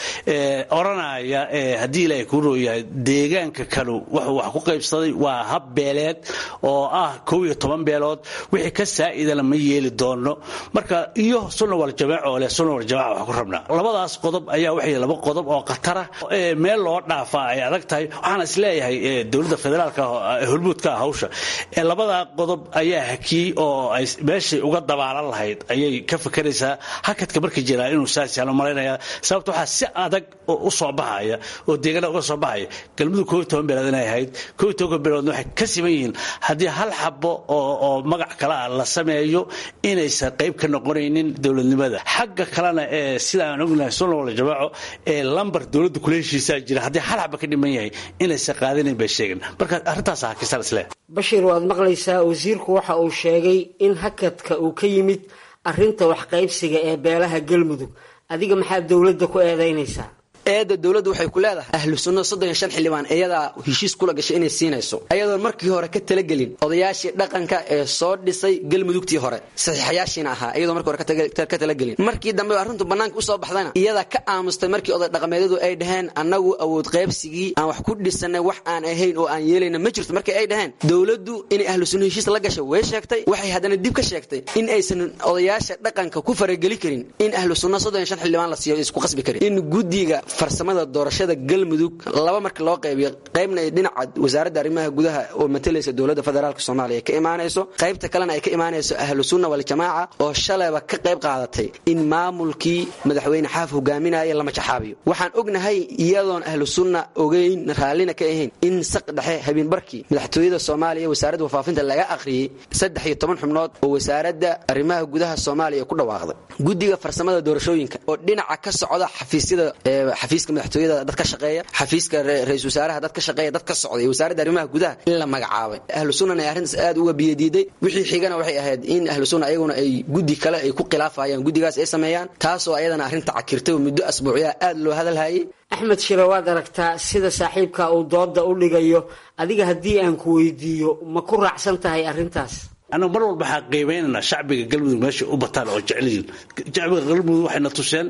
oranaya haddii ilaahay kuu rooyahay deegaanka kanu wuxuu wax ku qaybsaday waa hab beeleed oo ah kow iyo toban beelood wixii ka saa'idana ma yeeli doono marka iyo sunna waljamaac oo leh sunna waljamaaca wax ku rabnaa labadaas qodob ayaa waxay laba qodob oo khatara meel loo dhaafaa ay adag tahay waxaana isleeyahay dowladda federaalka hormuudka ah hawsha labadaa qodob ayaa hakiyey oo ay meeshay uga dabaalan lahayd ayay ka fakeraysaa hakadka markii jiraa inuu saas yaalo malaynayaa sababta waxaa si adag u soo baxaya oo deegaana uga soo baxaya galmudug koob iyo toban beelood inay ahayd koob iyo tobanka beeloodna waxay ka siman yihiin haddii hal xabo oo magac kale ah la sameeyo inaysan qayb ka noqonaynin dowladnimada xagga kalena ee sida aan ognahay sunna wala jamaaco ee lambar dowladda kula heshiisaa jira haddii hal xabo ka dhiman yahay inaysan qaadanayn bay sheegeen marka arrintaas hakisan isle bashiir waad maqlaysaa wasiirku waxa uu sheegay in hakadka uu ka yimid arrinta waxqaybsiga ee beelaha galmudug adiga maxaad dowladda ku eedaynaysaa eedda dowladdu waxay ku leedahay ahlu sunna soddon iyo shan xildhibaan iyadaa heshiis kula gashay inay siinayso ayadoon markii hore ka talagelin odayaashii dhaqanka ee soo dhisay galmudugtii hore saxiixayaashiina ahaa iyadoo markii hore ka talagelin markii dambe arrintu bannaanka usoo baxdayna iyadaa ka aamustay markii oday dhaqameedyadu ay dhaheen annagu awood qaybsigii aan wax ku dhisanay wax aan ahayn oo aan yeelayna ma jirto markii ay dhaheen dowladdu inay ahlu sunna heshiis la gashay way sheegtay waxay haddana dib ka sheegtay in aysan odayaasha dhaqanka ku farageli karin in ahlu sunna soddon iyo shan xildhibaan la siiyo isku qasbi karin in guddiga farsamada doorashada galmudug laba marka loo qaybiyo qaybna ay dhinaca wasaaradda arrimaha gudaha oo matalaysa dowladda federaalk soomaaliya ka imaanayso qaybta kalena ay ka imaanayso ahlu sunna waljamaaca oo shalayba ka qayb qaadatay in maamulkii madaxweyne xaaf hogaaminaya lama jaxaabiyo waxaan ognahay iyadoon ahlu sunna ogeyn raallina ka ahayn in saq dhexe habeenbarkii madaxtooyada soomaaliya wasaaradda wafaafinta laga akhriyey saddex iyo toban xubnood oo wasaaradda arrimaha gudaha soomaaliya ku dhawaaqday guddiga farsamada doorashooyinka oo dhinaca ka socda xafiisyada xafiiska madaxtooyada dad ka shaqeeya xafiiska ra-isul wasaaraha dad ka shaqeeya dad ka socday wasaaradda arrimaha gudaha in la magacaabay ahlu sunnana ay arrintaas aad uga biyadiiday wixii xigana waxay ahayd in ahlu sunna ayaguna ay guddi kale ay ku khilaafayaan guddigaas ay sameeyaan taasoo ayadana arrinta cakirtay oo muddo asbuucyaa aad loo hadalhayay axmed shire waad aragtaa sida saaxiibka uu dooda u dhigayo adiga haddii aan ku weydiiyo ma ku raacsan tahay arrintaas anagu mar walba waxaan qiimaynanaa shacbiga galmudug meesha u bataan oo jeceliyiin shacbiga galmudug waxayna tuseen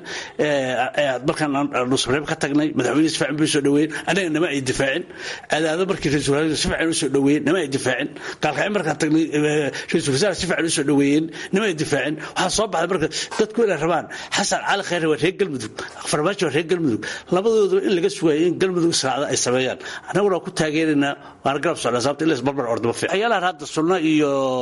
markaan nusreeb ka tagnay madaxweyne si fiican bay soo dhaweeyeen anaga nama ay difaacin adaado markii ra-isul wasaare si fiican u soo dhaweeyeen nama ay difaacin gaalkacyo markaan tagnay ra-isul wasaare si fiican u soo dhaweeyeen nama ay difaacin waxaa soo baxday marka dadku inay rabaan xasan cali khayre waa reer galmudug farmaajo waa reer galmudug labadooda in laga sugayo in galmudug israacda ay sameeyaan annaguna waa ku taageeraynaa waana garab socdaa sababta in la isbarbar ordama fiican ayaalahan hadda sunno iyo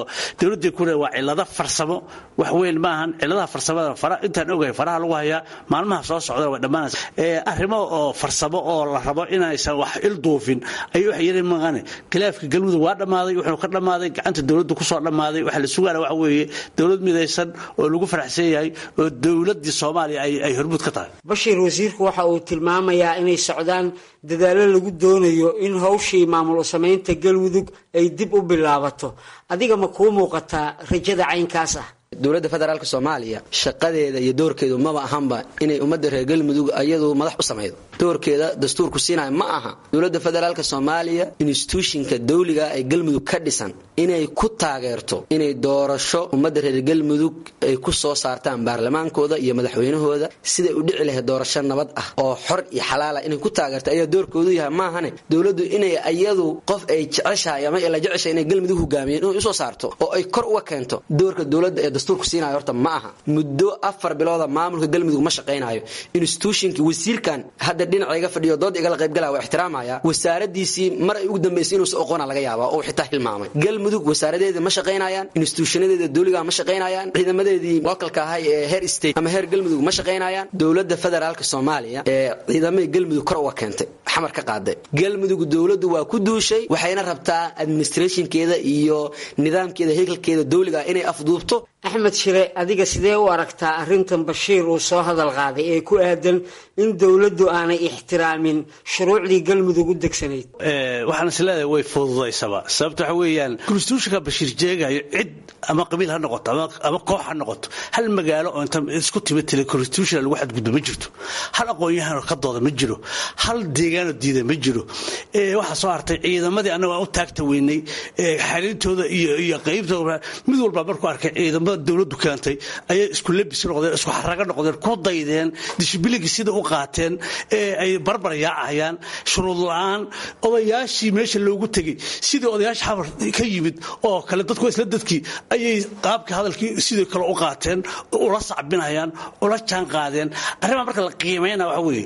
dowladday ku waa cilado farsamo wax weyn ma ahan ciladaha farsamada fara intaan ogahay faraha lagu hayaa maalmaha soo socdana way dhammaanaysa arrimo oo farsamo oo la rabo inaysan wax il duufin ayuu wax yiri maqane khilaafka galmudug waa dhammaaday wuxuu ka dhammaaday gacanta dowladda kusoo dhammaaday waxa la sugaana waxa weeye dowlad midaysan oo lagu faraxsan yahay oo dowladdii soomaaliya ay hormuud ka tahay bashiir wasiirku waxa uu tilmaamayaa inay socdaan dadaallo lagu doonayo in hawshii maamul samaynta galmudug ay dib u bilaabato adiga ma kuu muuqataa rajada caynkaas ah dowladda federaalk soomaaliya shaqadeeda iyo doorkeedu maba ahanba inay ummadda reer galmudug iyadu madax u samaydo doorkeeda dastuurku siinaya ma aha dowladda federaalk soomaaliya instituushinka dawliga ee galmudug ka dhisan inay ku taageerto inay doorasho ummadda reer galmudug ay ku soo saartaan baarlamaankooda iyo madaxweynahooda siday u dhici lahayd doorasho nabad ah oo xor iyo xalaala inay ku taageerto ayaa doorkoodu yahay maahane dowladdu inay iyadu qof ay jeceshahay ama la jeceshahay inay galmudug hogaamiyeen inay usoo saarto oo ay kor uga keento doorka dowladda ee dastuurku siinayo horta ma aha muddo afar bilooda maamulka galmudug ma shaqaynayo institutionkii wasiirkan hadda dhinaca iga fadhiyo dood igala qaybgalaya waa ixtiraamaya wasaaradiisii mar ay ugu dambaysay inuusan oqoona laga yaaba oo xitaa hilmaamay galmudug wasaaradeeda ma shaqaynayaan instituushanadeeda dowliga ma shaqaynayaan ciidamadeedii localka ahay ee heer state ama heer galmudug ma shaqaynayaan dowladda federaalka soomaaliya ee ciidamadii galmudug kor uga keentay xamar ka qaaday galmudug dowladdu waa ku duushay waxayna rabtaa administrationkeeda iyo nidaamkeeda hekelkeeda dowliga inay afduubto axmed shire adiga sidee u aragtaa arrintan bashiir uu soo hadal qaaday ee ku aadan in dowladdu aanay ixtiraamin shuruucdii galmudug u degsanayd waxaan is leedahay way fududaysaba sababta waxa weeyaan konstitutionka bashiir jeegayo cid ama qabiil ha noqoto ama koox ha noqoto hal magaalo oo inta isku timid tele constitution lagu xadgudbo ma jirto hal aqoon-yahanoo ka dooda ma jiro hal deegaanoo diida ma jiro waxaa soo hartay ciidamadii annaga aan u taagta weynay xariirtooda iyo qaybtooda mid walba markuu arkay ciidamada dowladdu keentay ayay isku labis noqdeen isku xarago noqdeen ku daydeen dishibilinkii sida u qaateen ee ay barbar yaacayaan shuruud la-aan odayaashii meesha loogu tegey sidii odayaasha xamar ka yimid oo kale dadku isla dadkii ayay qaabkii hadalkii sidii kale u qaateen ula sacbinayaan ula jaan qaadeen arrimaa marka la qiimayna waxa weeye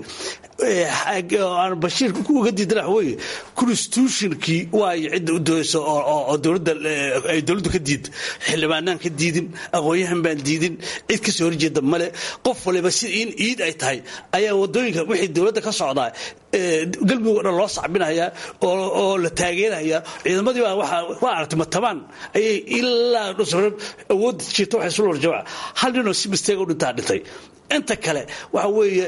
aan bashiir uga diidana waxa weeye constitutionkii waayo cidda u doonaysa oo dowladda ay dowladdu ka diid xildhibaanaan ka diidin aqoon-yahan baan diidin cid ka soo horjeeda male qof waliba si in iid ay tahay ayaa wadooyinka wixii dowladda ka socdaa galmudug o dhan loo sacbinayaa oo la taageerayaa ciidamadii baa waa aragtay matabaan ayay ilaa awoodda jirta waxay isu lorjawca hal ninoo si misteega u dhintaa dhintay inta kale waxa weeye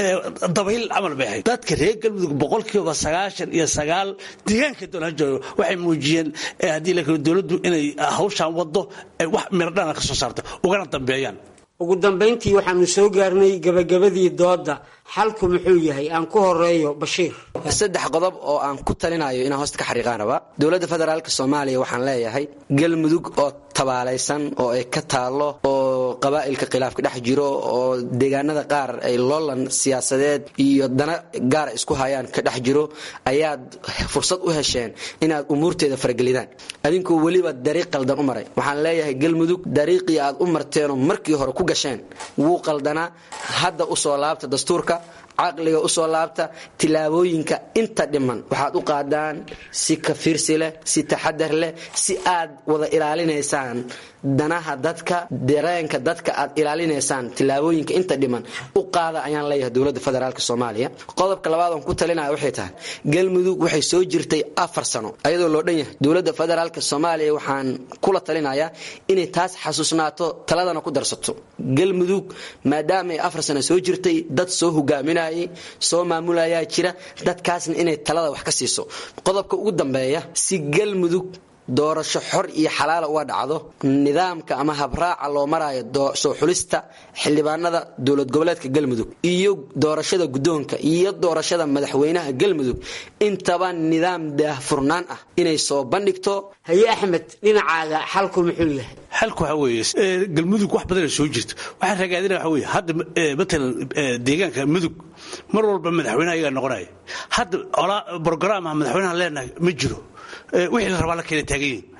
dabayl camal bay ahayd dadka reer galmudug boqolkiiba sagaashan iyo sagaal deegaanka doonaan joogo waxay muujiyeen haddii la kalo dowladdu inay hawshaan waddo wax miradhana ka soo saarta ugana dambeeyaan ugu dambayntii waxaanu soo gaarnay gabagabadii doodda xalku muxuu yahay aan ku horeeyo bashiir saddex qodob oo aan ku talinayo inaan hoosta ka xariiqaan rabaa dowladda federaalk soomaaliya waxaan leeyahay galmudug oo tabaalaysan oo ay ka taallo oo qabaa'ilka khilaafka dhex jiro oo deegaanada qaar ay loolan siyaasadeed iyo dana gaara isku hayaan ka dhex jiro ayaad fursad u hesheen inaad umuurteeda faragelidaan adinkoo weliba dariiq qaldan u maray waxaan leeyahay galmudug dariiqii aad u marteenoo markii hore ku gasheen wuu qaldanaa hadda u soo laabta dastuurka caqliga usoo laabta tilaabooyinka inta dhiman waxaad u qaadaan si kafiirsi leh si taxadar leh si aad wada ilaalinaysaan danaha dadka dareenka dadka aad ilaalinaysaan tilaabooyinka inta dhiman u qaada ayaan leeyahay dowladda federaalk soomaaliya qodobka labaad oon ku talinaya waxay tahay galmudug waxay soo jirtay afar sano ayadoo loo dhan yahay dowladda federaalk soomaaliya waxaan kula talinayaa inay taas xasuusnaato taladana ku darsato galmudug maadaamaay afar sano soo jirtay dad soo hogaaminayay soo maamulayaa jira dadkaasna inay talada wax ka siiso qodobka ugu dambeeya si galmudug doorasho xor iyo xalaala uga dhacdo nidaamka ama habraaca loo maraayo soo xulista xildhibaanada dowlad goboleedka galmudug iyo doorashada guddoonka iyo doorashada madaxweynaha galmudug intaba nidaam daahfurnaan ah inay soo bandhigto haye axmed dhinacaaga xalku muxuu yahay xalku waxa weeye galmudug wax badana soo jirta waxaan ragaadina waxa weeye hadda matalan deegaanka mudug mar walba madaxweynaha ayagaa noqonaya hadda brograam ah madaxweynaha leenahay ma jiro wixii la rabaa la keena taagan yihin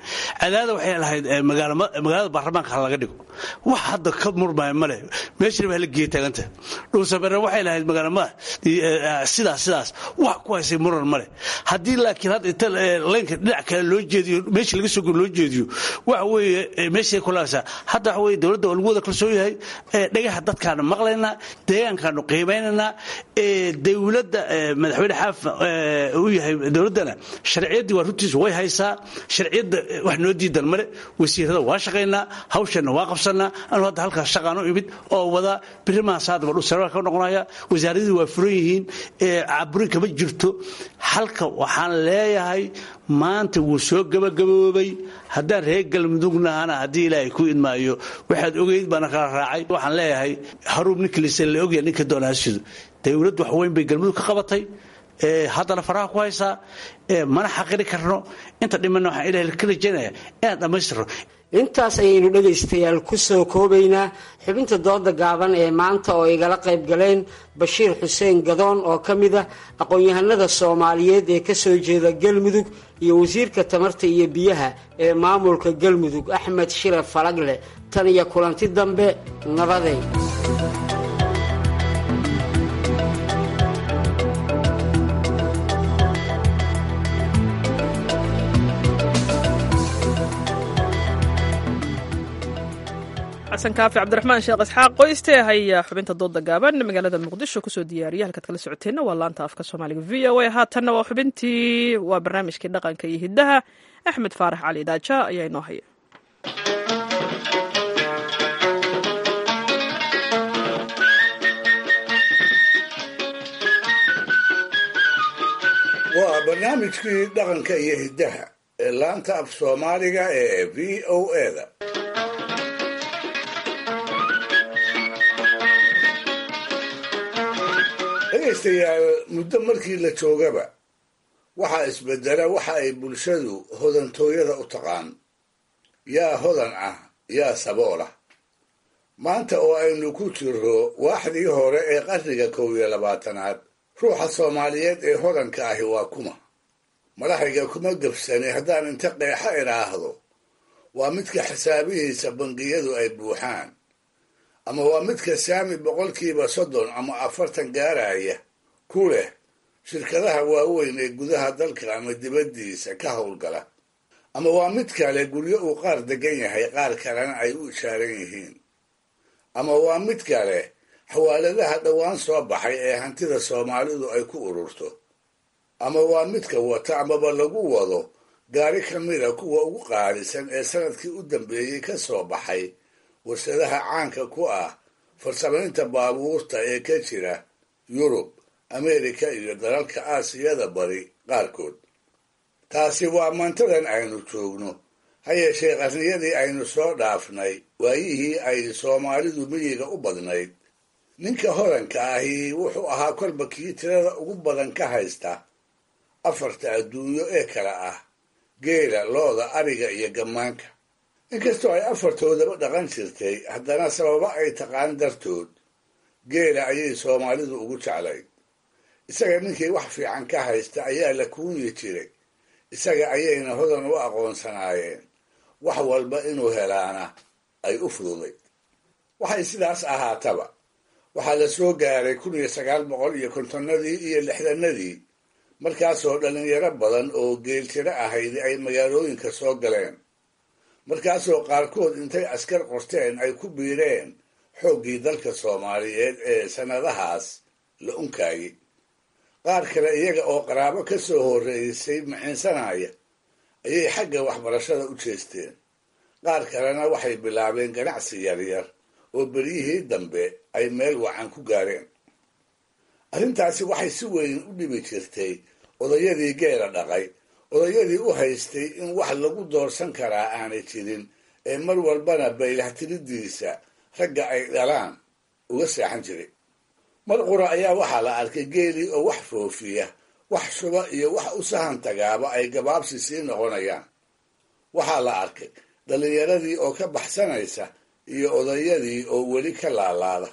cadaada waxay lahayd magaalada baarlamaanka ha laga dhigo wax hadda ka murmaya male meeshana ba hala geeya taaganta dhuusamare waxay lahayd magaala madax sidaas sidaas wax ku haysay muran male haddii laakiin hadda inta leynka dhinac kale loo jeediyo meeshii laga soo guro loo jeediyo waxa weeye meeshay kulaasaa hadda waxa weye dowladda waa lagu wada kalsoon yahay dhagaha dadkaanu maqlaynaa deegaankaanu qiimaynaynaa dowladda madaxweyne xaaf uu yahay dowladdana sharciyaddii waa runtiisu way haysaa sharciyadda wax noo diidan male wasiirada waa shaqaynaa hawshanna waa qabsanaa anu hadda halkaas shaqaan u imid oo wada birimahaas haddaba dhulsarwaa ka noqonaya wasaaradii waa furan yihiin caburin kama jirto halka waxaan leeyahay maanta wuu soo gabagaboobay haddaan reer galmudugnahana haddii ilaahay ku idmaayo waxaad ogeyd baana kala raacay waxaan leeyahay haruub ninkilise la ogya ninka doonaasidu dowladd wax weyn bay galmudug ka qabatay haddana faraha ku haysaa mana xaqiri karno inta dhimanna waxaan ilahay ka rajaynaya inaan dhammaystirno intaas ayaynu dhegaystayaal ku soo koobaynaa xubinta dooda gaaban ee maanta oo igala qayb galeen bashiir xuseen gadoon oo ka mid ah aqoon-yahanada soomaaliyeed ee ka soo jeeda galmudug iyo wasiirka tamarta iyo biyaha ee maamulka galmudug axmed shire falagle tan iyo kulanti dambe nabaday xasan kaafi cabdiraxmaan sheekh isxaaq qoyste haya xubinta dooda gaaban magaalada muqdisho kusoo diyaariya halkaad kala socoteenna waa laanta afka soomaaliga v o a haatanna waa xubintii waa barnaamijkii dhaqanka iyo hiddaha axmed faarax cali daaja ayaa inoo haya waa barnaamijkii dhaqanka iyo hiddaha ee laanta af soomaaliga ee v o eda dhegaystayaal muddo markii la joogaba waxaa isbedela waxa ay bulshadu hodantooyada u taqaan yaa hodan ah yaa sabool ah maanta oo aynu ku jiro waaxdii hore ee qarniga kow iyo labaatanaad ruuxa soomaaliyeed ee hodanka ahi waa kuma madaxayga kuma gebsani haddaan inta qeexa idhaahdo waa midka xisaabihiisa bangiyadu ay buuxaan ama waa midka saami boqolkiiba soddon ama afartan gaaraya ku leh shirkadaha waaweyn ee gudaha dalka ama dibaddiisa ka howlgala ama waa mid kale guryo uu qaar degan yahay qaar kalena ay u ishaaran yihiin ama waa mid kale xawaaladaha dhowaan soo baxay ee hantida soomaalidu ay ku ururto ama waa midka wata amaba lagu wado gaari ka mida kuwa ugu qaalisan ee sanadkii u dambeeyey ka soo baxay warshadaha caanka ku ah farsamaynta baabuurta ee ka jira yurub ameerika iyo dalalka aasiyada bari qaarkood taasi waa mantadan aynu joogno ha yeeshee qarniyadii aynu soo dhaafnay waayihii ay soomaalidu miyiga u badnayd ninka hodanka ahi wuxuu ahaa kolba kii tirada ugu badan ka haysta afarta adduunyo ee kale ah geela looda ariga iyo gammaanka inkastoo ay afartoodaba dhaqan jirtay haddana sababo ay taqaan dartood geela ayay soomaalidu ugu jeclayd isaga ninkii wax fiican ka haysta ayaa la kuunyi jiray isaga ayayna hodan u aqoonsanaayeen wax walba inuu helaana ay u fududayd waxay sidaas ahaataba waxaa la soo gaaray kun iyo sagaal boqol iyo kontonnadii iyo lixdanadii markaasoo dhallinyaro badan oo geeltiro ahayd ay magaalooyinka soo galeen markaasoo qaarkood intay askar qorteen ay ku biireen xooggii dalka soomaaliyeed ee sannadahaas la unkaayey qaar kale iyaga oo qaraabo ka soo horreysay maciinsanaya ayay xagga waxbarashada u jeesteen qaar kalena waxay bilaabeen ganacsi yaryar oo beryihii dambe ay meel wacan ku gaareen arrintaasi waxay si weyn u dhibi jirtay odayadii geela dhaqay odayadii u haystay in wax lagu doorsan karaa aanay jirin ee mar walbana baylahtiriddiisa ragga ay dhalaan uga seexan jiray mar qura ayaa waxaa la arkay geelii oo wax foofiya wax shuba iyo wax u sahan tagaaba ay gabaabsi sii noqonayaan waxaa la arkay dhallinyaradii oo ka baxsanaysa iyo odayadii oo weli ka laalaada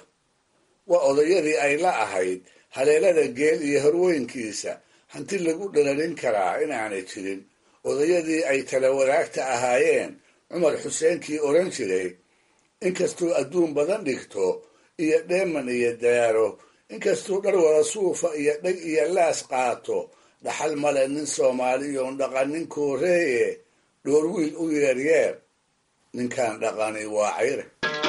waa odayadii ay la ahayd haleelada geel iyo horweynkiisa hanti lagu dhalarin karaa inaanay jirin odayadii ay tala wadaagta ahaayeen cumar xuseenkii odhan jiray inkastuu adduun badan dhigto iyo dheeman iyo daaro inkastuu dhar wada suufa iyo dheg iyo laas qaato dhaxal male nin soomaaliyoon dhaqanin kooreeye dhoor wiil u yeeryeer ninkaan dhaqani waa cayre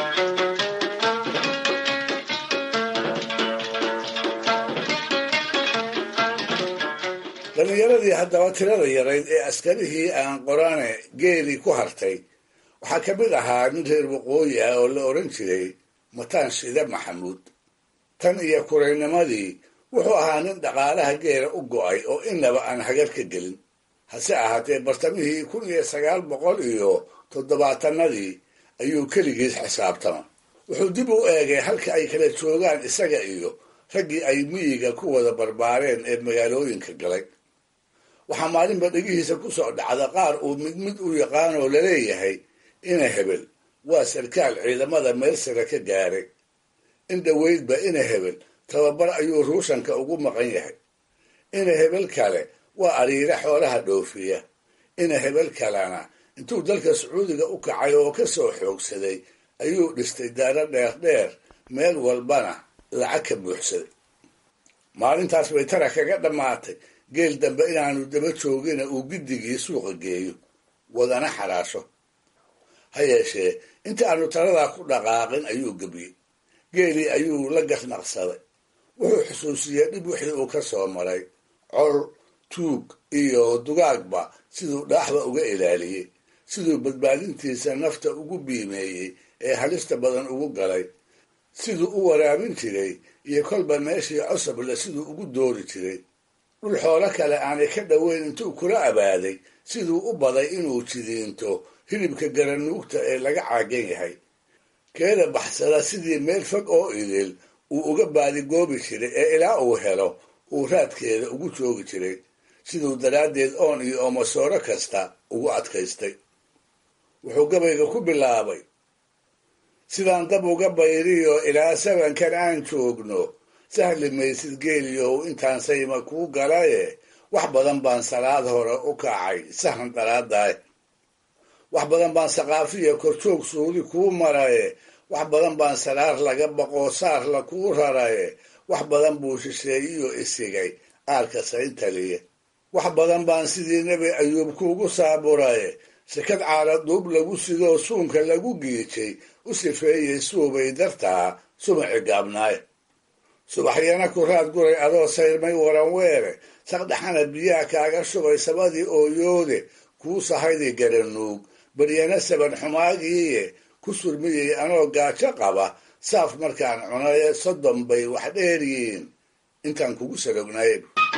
dhallinyaradii haddaba tirada yarayd ee askarihii aan qorane geelii ku hartay waxaa ka mid ahaa nin reer waqooyi ah oo la odhan jiray mataan shide maxamuud tan iyo kuraynimadii wuxuu ahaa nin dhaqaalaha geela u go'ay oo innaba aan hagar ka gelin hase ahaatee bartamihii kun iyo sagaal boqol iyo toddobaatanadii ayuu keligiis xisaabtama wuxuu dib u eegay halka ay kala joogaan isaga iyo raggii ay miyiga ku wada barbaareen ee magaalooyinka galay waxaa maalinba dhegihiisa ku soo dhacda qaar uu mid mid u yaqaanoo laleeyahay ina hebel waa sarkaal ciidamada meel sare ka gaaray in dhoweydba ina hebel tababar ayuu ruushanka ugu maqan yahay ina hebel kale waa ariire xoolaha dhoofiya ina hebel kalena intuu dalka sacuudiga u kacay oo ka soo xoogsaday ayuu dhistay daaro dheerdheer meel walbana lacag ka buuxsaday maalintaas bay tara kaga dhammaatay geel dambe inaanu daba joogina uu giddigii suuqa geeyo wadana xaraasho ha yeeshee inta aanu taladaa ku dhaqaaqin ayuu gebiyey geelii ayuu la gasnaqsaday wuxuu xusuusiyey dhib wixii uu ka soo maray col tuug iyo dugaagba siduu dhaaxba uga ilaaliyey siduu badbaadintiisa nafta ugu biimeeyey ee halista badan ugu galay siduu u waraabin jiray iyo kolba meeshii cosoble siduu ugu doori jiray dhul xoolo kale aanay ka dhoweyn intuu kula abaaday siduu u baday inuu jidiinto hilibka garanuugta ee laga caagan yahay keeda baxsada sidii meel fog oo idil uu uga baadigoobi jiray ee ilaa uu helo uu raadkeeda ugu joogi jiray siduu daraaddeed oon iyo oomasooro kasta ugu adkaystay wuxuu gabayga ku bilaabay sidaan dab uga bayriyo ilaa sabankan aan joogno sahli maysid geeliyow intaan sayma kuu galaye wax badan baan salaad hore u kacay sahan daraadaay wax badan baan saqaafiya korjoog suudi kuu maraye wax badan baan saraar laga baqoo saarla kuu raraye wax badan buu shisheeyiyo isigay aalka sayntaliye wax badan baan sidii nebi ayuub kuugu saaburaye shakad caala duub lagu sidoo suunka lagu giijay u sifeeyey suubay dartaa sumaci gaabnaaye subaxyana ku raad guray adoo sayrmay waran weere saqdhaxana biyaha kaaga shubay sabadii ooyoode kuu sahaydi garanuug baryana saban xumaagiiye ku surmiyey anoo gaajo qaba saaf markaan cunaye soddon bay wax dheeryiin intaan kugu salognaye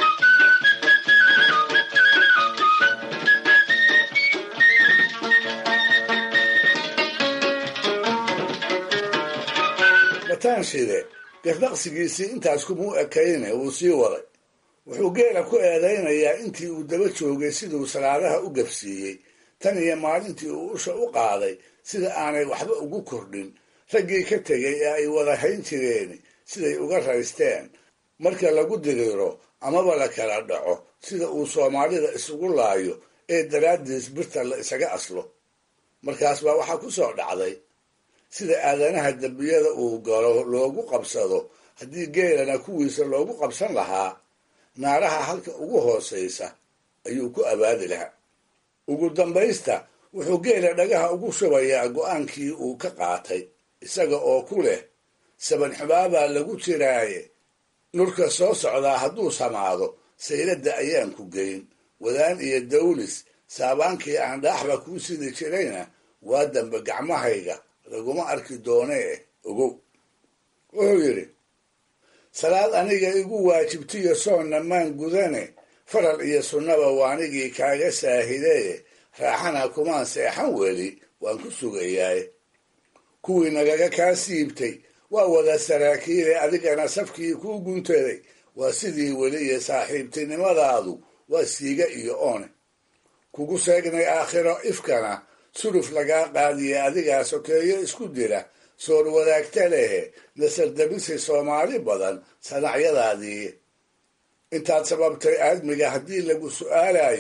mataanshide gardaqsigiisii intaas kumuu ekayne wuu sii waday wuxuu geela ku eedaynayaa intii uu daba joogay siduu salaadaha u gabsiiyey tan iyo maalintii uu usha u qaaday sida aanay waxba ugu kordhin raggii ka tegay ee ay wada hayn jireen siday uga raysteen marka lagu diriiro amaba la kala dhaco sida uu soomaalida isugu laayo ee daraaddiis birta la isaga aslo markaas baa waxaa ku soo dhacday sida aadanaha dembiyada uu galo loogu qabsado haddii geelana kuwiisa loogu qabsan lahaa naaraha halka ugu hoosaysa ayuu ku abaadi lahaa ugu dambaysta wuxuu geela dhagaha ugu shubayaa go'aankii uu ka qaatay isaga oo ku leh saban xubaabaa lagu jiraaye nurka soo socdaa hadduu samaado sayladda ayaan ku geyn wadaan iyo dawlis saabaankii aan dhaaxba kuu sidi jirayna waa dambe gacmahayga laguma arki doonee ogow wuxuu yidhi salaad aniga igu waajibtiyo soonna maan gudane faral iyo sunnaba waanigii kaaga saahidee raaxana kumaan seexan weli waan ku sugayaaye kuwii nagaga kaa siibtay waa wada saraakiile adigana safkii kuu guntaday waa sidii weli iyo saaxiibtinimadaadu waa siiga iyo oone kugu seegnay aakhiro ifkana suluf lagaa qaadiye adigaa sokeeyo isku dira soor wadaagta lehe nasardabisi soomaali badan sanacyadaadii intaad sababtay aadmiga haddii lagu su'aalayo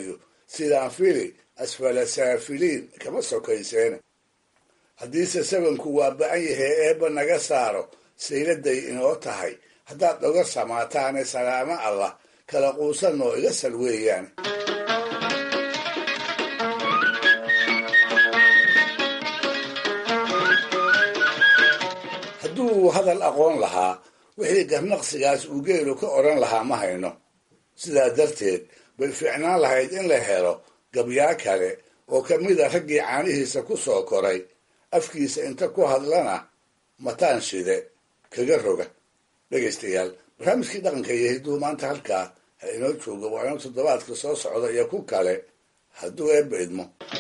sidaan fili asfala saafiliin kama sokayseen haddiise sabanku waa ba-an yahay eebba naga saaro sayladay inoo tahay haddaad oga samaataane salaamo allah kala quusanoo iga sal weeyaan hadduu hadal aqoon lahaa wixii garnaqsigaas uu geelu ka odhan lahaa ma hayno sidaa darteed bay fiicnaan lahayd in la helo gabyaa kale oo ka mida raggii caanihiisa ku soo koray afkiisa inta ku hadlana mataan shide kaga roga dhegaystayaal barnaamijkii dhaqanka iyo hidduu maanta halkaa ha inoo joogo waa inuu toddobaadka soo socda iyo ku kale hadduu eebba idmo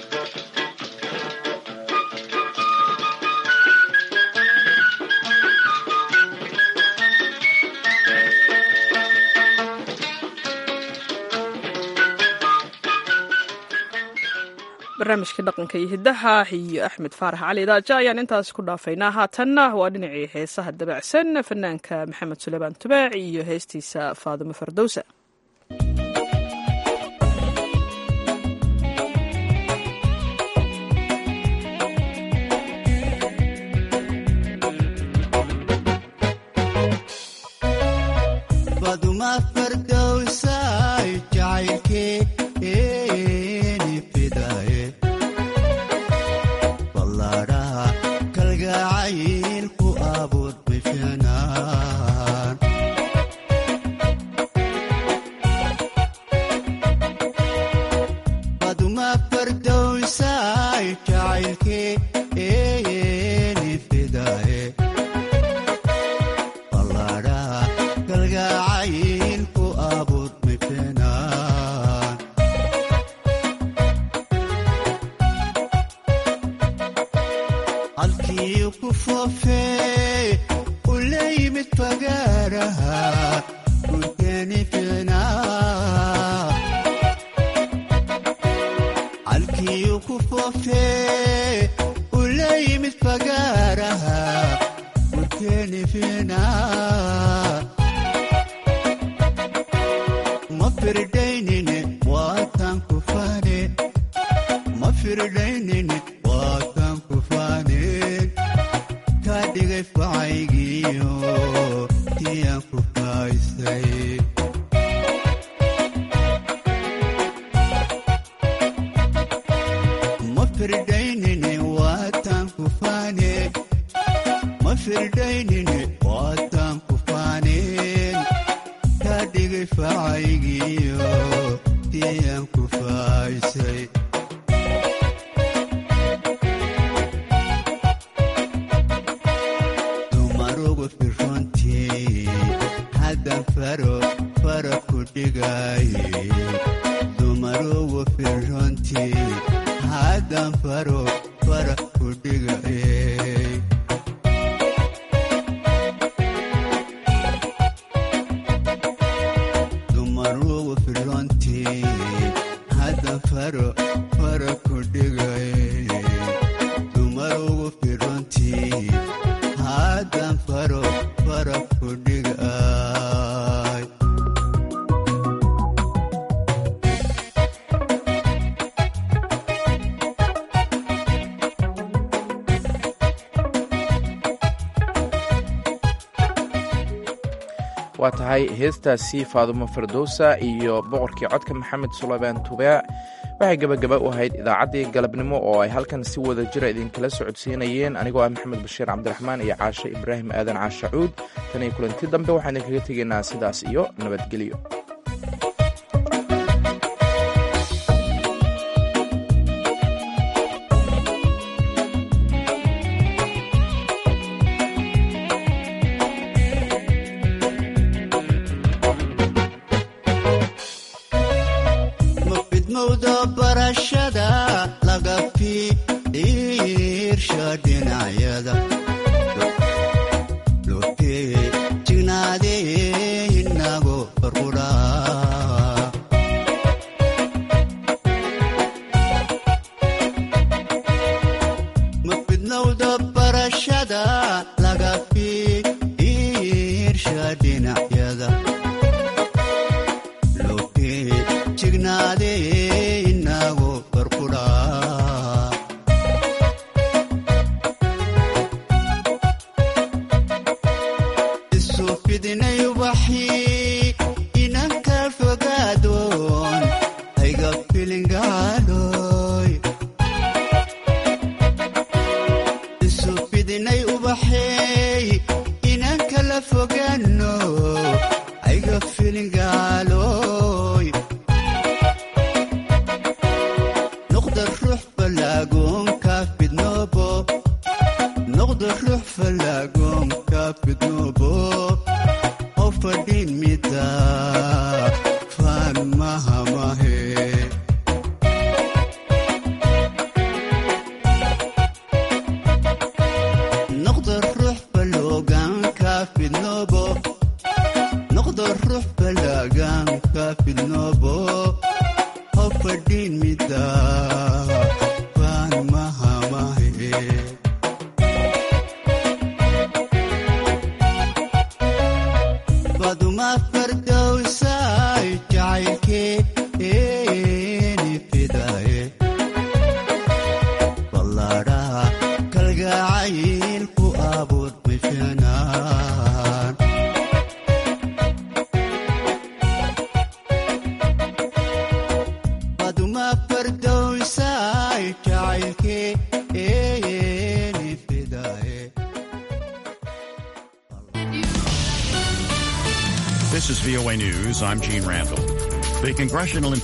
barnaamijka dhaqanka iyo hiddaha iyo axmed faarax cali daaja ayaan intaas ku dhaafaynaa haatanna waa dhinacii heesaha dabacsan fanaanka maxamed suleymaan tubaac iyo heestiisa faadimo fardowsa waa tahay heestaasi faadumo fardowsa iyo boqorkii codka maxamed suleymaan tubaac waxay gebagaba u ahayd idaacaddii galabnimo oo ay halkan si wada jira idinkala socodsiinayeen anigoo ah maxamed bashiir cabdiraxmaan iyo caashe ibraahim aadan caashacuud tan iyo kulanti dambe waxaan idinkaga tegaynaa sidaas iyo nabadgelyo dhinacyada habo ha fadhin mida baan mahamahe baduma fardowsay jacaylkeeni fidaye ballaadhaha kalgacayl ku abuur mishanaan baduma fardowsay jacaylkeeni fidaye This is VOA News. I'm Gene Randall. The congressional